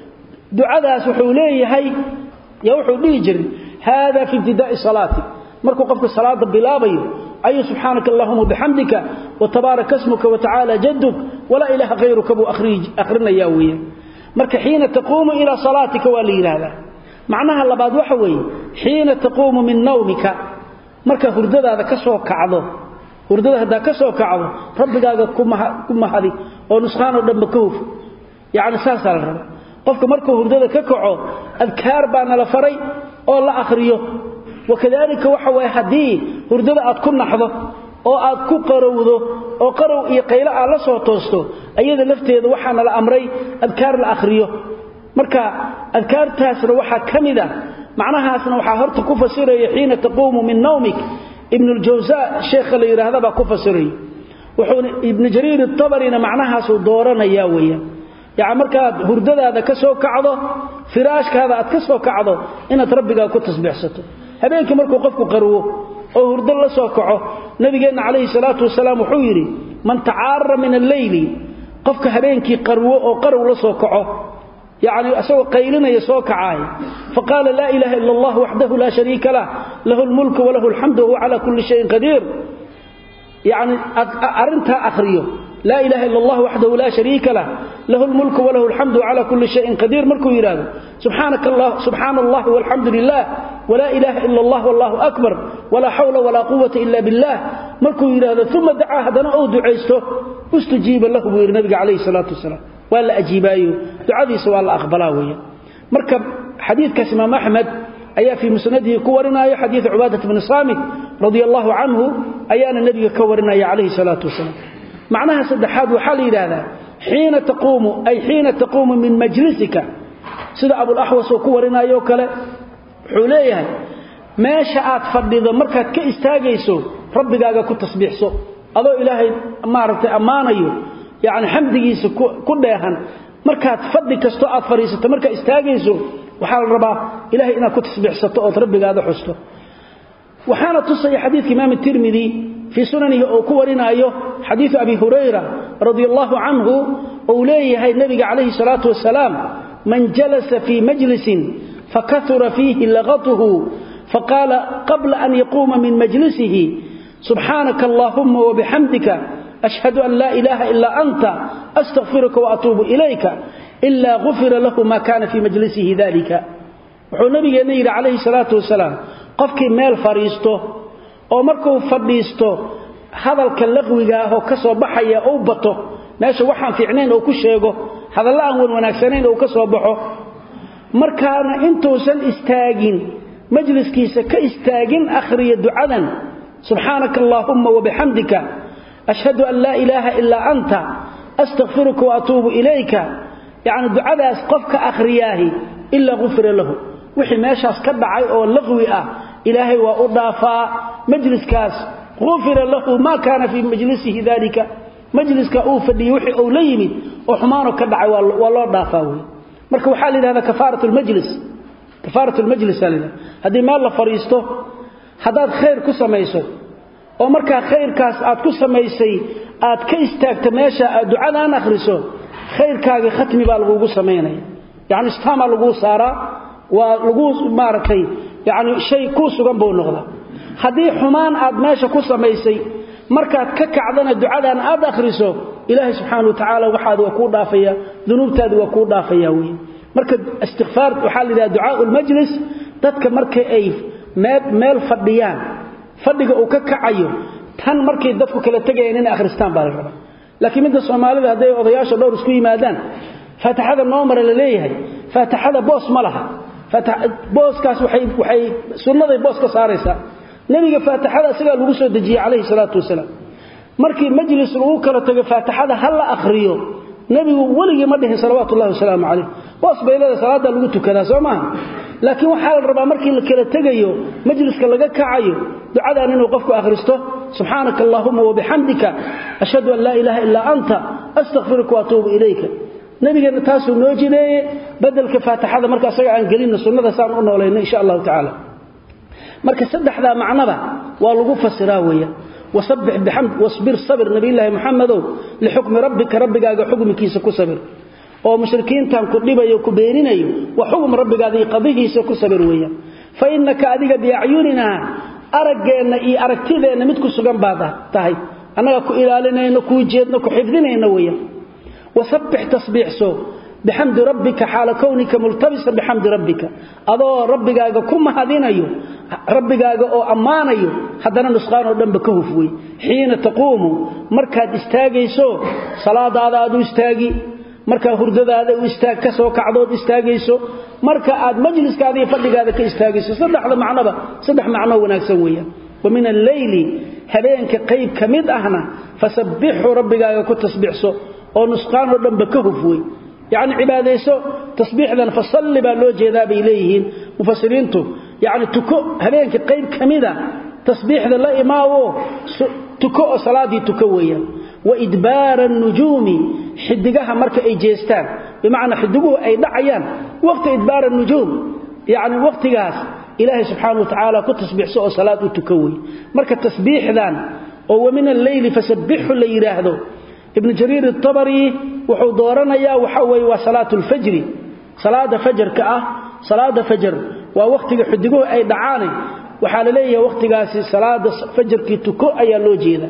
ducadaas wuxuu leeyahay yaa wuxuu dhihi jiray haada fi ibtidaa'i salaati markuu qofku salaada bilaabayo ayuu subxaanaka allahuma bixamdika watabaaraka smuka watacaala jaduk walaa ilaaha hayruka buu akhrinayaa weeye marka xiina taquumu ilaa salaatika waa la yidhaahdaa macnaha labaad waxa weeye xiina taquumu min nawmika marka hurdadaada ka soo kacdo hurdada haddaa ka soo kacdo rabbigaaga ku mahadi oo nusqaanoo dhanba ka huf yacni saasaa la rabaa qofka markuu hurdada ka kaco adkaar baa nala faray oo la akhriyo wakadalika waxa waye haddii hurdada aad ku naxdo oo aad ku qarowdo oo qarow iyo qaylo aad la soo toosto ayada lafteeda waxaana la amray adkaar la akhriyo marka adkaartaasna waxaa ka mid a macnahaasna waxaa horta ku fasiraya xiina taquumu min nawmik ibnuljawsa sheekha la yidhaahda baa ku fasiraya wuxuuna ibnu jariir atabarina macnahaasuu dooranayaa weeyaan yacni markaad hurdadaada ka soo kacdo firaashkaada aad ka soo kacdo inaad rabbigaa ku tasbiixsato habeenkii markuu qofku qarwo oo hurdo la soo kaco nabigeenna calayhi salaatu wasalaam wuxuu yidhi man tacaara min alleyli qofka habeenkii qarwo oo qarow la soo kaco yacni isagoo qaylinaya soo kacaay faqaala laa ilaaha ila allah waxdahu laa shariika lah lahu lmulku walahu alxamdu wahuwa cala kulli shayin qadiir yacni arrintaa akhriyo laa ilaha ila allah waxdahu laa shariika lah lahu lmulku walahu alxamdu cala kulli shayin qadiir markuu yidhaahdo subxaana allahi walxamdu lilah walaa ilaaha ila allah wallahu akbar walaa xawla walaa quwata ila billah markuu yidhaahdo uma dacaa haddana ou ducaysto ustujiiba lahu buu yidhi nabiga calayhi salaatu wasalaam waa la ajiibaayo ducadiisa waa la aqbalaa weeye marka xadiidkaas imaam axmed ayaa fii musnadihi ku warinaayo xadiid cubaadat bni saamit radia allahu canhu ayaana nebiga ka warinaya calayhi salaatu wasalaam macnaha saddexaad waxaa la yidhaahdaa xiina taquumu ay xiina taquumu min majlisika sida abulaxwas oo ku warinaayo kale wuxuu leeyahay meesha aad fadhido markaad ka istaagayso rabbigaaga ku tasbiixso adoo ilaahay maaragtay ammaanayo yacni xamdigiisa ku dheehan markaad fadhi kastoo aad fadhiisato markaad istaagayso waxaa la rabaa ilahay inaad ku tasbiixsato ood rabbigaada xusto waxaana tusaya xadiidka imaam tirmidi fii sunanihi oo ku warinaayo xadiidu abi hurayra radia allahu canhu ou leeyahay nebiga calayhi salaatu wasalaam man jalasa fii majlisin fakahura fiihi laqatuhu faqaala qabla an yaquuma min majlisihi subxaanaka allaahuma wabixamdika ashhadu an laa ilaaha ilaa anta astakfiruka waatuubu ilayka ilaa gufira lahu ma kaana fii majlisihi dalika wuxuu nabigeenna yidhi calayhi salaatu wasalaam qofkii meel fadhiisto oo markuu fadhiisto hadalka laqwiga ahoo ka soo baxaya uu bato meesha waxaan fiicnayn oo ku sheego hadalla aan wan wanaagsanayn oo ka soo baxo markaana intuusan istaagin majliskiisa ka istaagin akhriya ducadan subxaanaka allaahumma wabixamdika ashhadu an laa ilaaha ilaa anta astakfiruka waatuubu ilayka yacni ducadaas qofka akhriyaahi ilaa gufira lahu wixii meeshaas ka dhacay oo laqwi ah ilaahay waa u dhaafaa majliskaas gufira lahu maa kaana fii majlisihi dalika majliska uu fadhiyey wixii uu la yimid oo xumaano ka dhacay waa loo dhaafaa wey marka waxaa la yidhahdaa kafaarat lmajlis kafaarat lmajlis aa la yidhahda haddii meel la fadhiisto haddaad khayr ku samayso oo markaa khayrkaas aad ku samaysay aad ka istaagta meesha aad ducadaan akhriso khayrkaagii khatmi baa lagugu samaynaya yacni istaamaa laguu saaraa waa lagu maaragtay yacni shay kuu sugan buu noqdaa haddii xumaan aad meesha ku samaysay markaad ka kacdana ducadan aad akhriso ilaahay subxaana wa tacaala waxaadi waa kuu dhaafaya dunuubtaadi waa kuu dhaafaya wey marka istikfaar waxaa la yidhaha ducaau lmajlis dadka marka ay meel fadhiyaan fadhiga uu ka kacayo tan markay dadku kala tegayaan inay akhristaan baa la rabaa laakiin midda soomaalida hadday odayaasha dhowr isku yimaadaan faatixada noo mara la leeyahay faatixada boos ma laha booskaas waxay sunnaday boos ka saaraysaa nebiga faatixada isagaa lagu soo dejiyey calayhi salaatu wasalaam markii majlis lagu kala tago faatixada ha la akhriyo nebigu weligii ma dhihin salawaatu ullahi wasalaamu calayh boos baylada salaaddaa lagu tukadaa soo maaha laakiin waxaa la rabaa markii la kala tegayo majliska laga kacayo ducadan inuu qofku akhristo subxaanaka allaahuma wabixamdika ashhadu an laa ilaaha illaa anta astakfiruka waatuubu ilayka nabigeenna taasuu noo jideeye bedelka faatixada marka asaga aan gelinno sunnada saan u noolayno insha allahu tacaala marka saddexdaa macnaba waa lagu fasiraa weeyaan wasabbix bixamd wasbir sabir nabiyullaahi maxamedow lixukmi rabbika rabbigaaga xukmikiisa ku sabir oo mushrikiintan ku dhibayo ku beeninayo wa xukm rabbigaada iyo qadihiisa ku sabir weeyaan fa innaka adiga biacyuninaa araggeenna iyo aragtideenna mid ku sugan baad tahay annaga ku ilaalinayno kuu jeedno ku xifdinayno weeyaan wasabbix tasbiixso bixamdi rabbika xaala kownika multabisan bixamdi rabbika adoo rabbigaaga ku mahadinayo rabbigaaga oo ammaanayo haddana nusqaan oo dhanba ka huf wey xiina taquumu markaad istaagayso salaadaada aad u istaagi markaa hurdadaada u istaag ka soo kacdood istaagayso marka aad majliskaada iyo fadhigaada ka istaagayso saddexda macnoba saddex macnoo wanaagsan weeyaan wa min alleyli habeenka qayb ka mid ahna fasabbixu rabbigaaga ku tasbiixso oo nusqaan oo dhanba ka huf wey yacni cibaadayso tasbiixdan fasalli baa loo jeedaa bay leeyihiin mufasiriintu yacni tuko habeenka qayb ka mida tasbiixda la imaawo tuko oo salaaddii tuko weeyaan wa idbaara anujuumi xidigaha marka ay jeestaan bimacnaa xidiguhu ay dhacayaan waqti idbaara anujuum yacni waqtigaas ilaahay subxaana wa tacaala ku tasbiixso oo salaad u tuko wey marka tasbiixdan oo wa min alleyli fasabbixu la yidhaahdo ibnu jariir atabari wuxuu dooranayaa waxa weeye waa salaatu lfajri salaada fajarka ah salaada fajar waa wakhtiga xudiguhu ay dhacaane waxaa la leeyahay wakhtigaasi salaada fajarkii tuko ayaa loo jeeda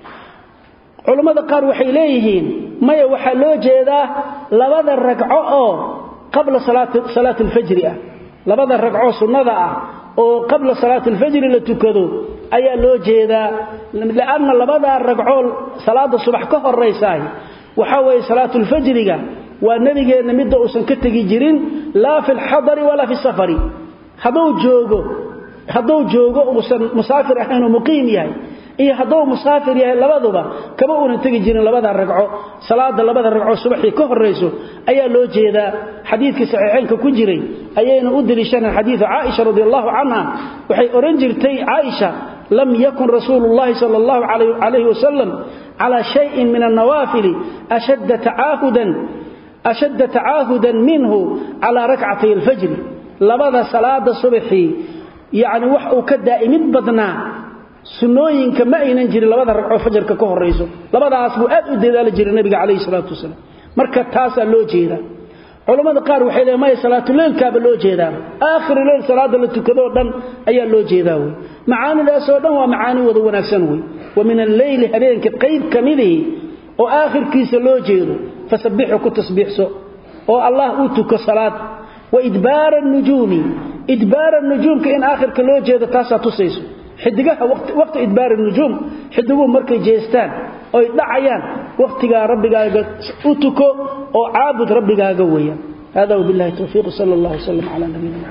culammada qaar waxay leeyihiin maya waxaa loo jeedaa labada ragco oo qabla salaati alfajri ah labada ragco sunnada ah oo qabla salaati alfajri la tukado ayaa loo jeedaa lianna labadaa ragcoo salaada subax ka horaysaay waxaa weeye salaatulfajriga waa nebigeenna midda uusan ka tegi jirin laa fi lxadari walaa fi safari hadduu joogo hadduu joogo uusan musaafir ahaynoo muqiim yahay iyo hadduu musaafir yahay labaduba kama uunan tegi jirin labada ragco salaada labada ragco subaxii ka horayso ayaa loo jeedaa xadiidkii saxiixaynka ku jiray ayayna u deliishaneen xadiidu caaisha radi allahu canha waxay odhan jirtay caaisha lam yakun rasuulu llahi sala allahu calayhi wasalam calaa shayin min annawaafili ashadda tacaahudan ashadda tacaahudan minhu calaa rakcatay alfajri labada salaada subaxii yacni wax uu ka daa'imid badnaa sunnooyinka ma aynan jirin labada ragcoo fajarka ka horayso labadaas buu aad u dadaali jiray nabiga calayhi salaatu wasalaam marka taasaa loo jeedaa culammada qaar waxay leeyn maya salaatuleylkaaba loo jeedaa aakhiru leyl salaada la tukadoo dhan ayaa loo jeedaa wey macaanidaasoo dhan waa macaani wada wanaagsan wey wa min alleyli habeenka qayb ka midihi oo aakhirkiisa loo jeedo fasabbixu ku tasbiixso oo allah uu tuko salaad wa idbaara anujuumi idbaara nujuumka in aakhirka loo jeedo taasaa tusayso xidigaha waqti idbaar nujuum xidiguhu markay jeestaan oy dhacayaan wakhtigaa rabbigaaga u tuko oo caabud rabbigaaga weeyaan hada wabillahi towfiiq sala allah wasalam calaa nabiyina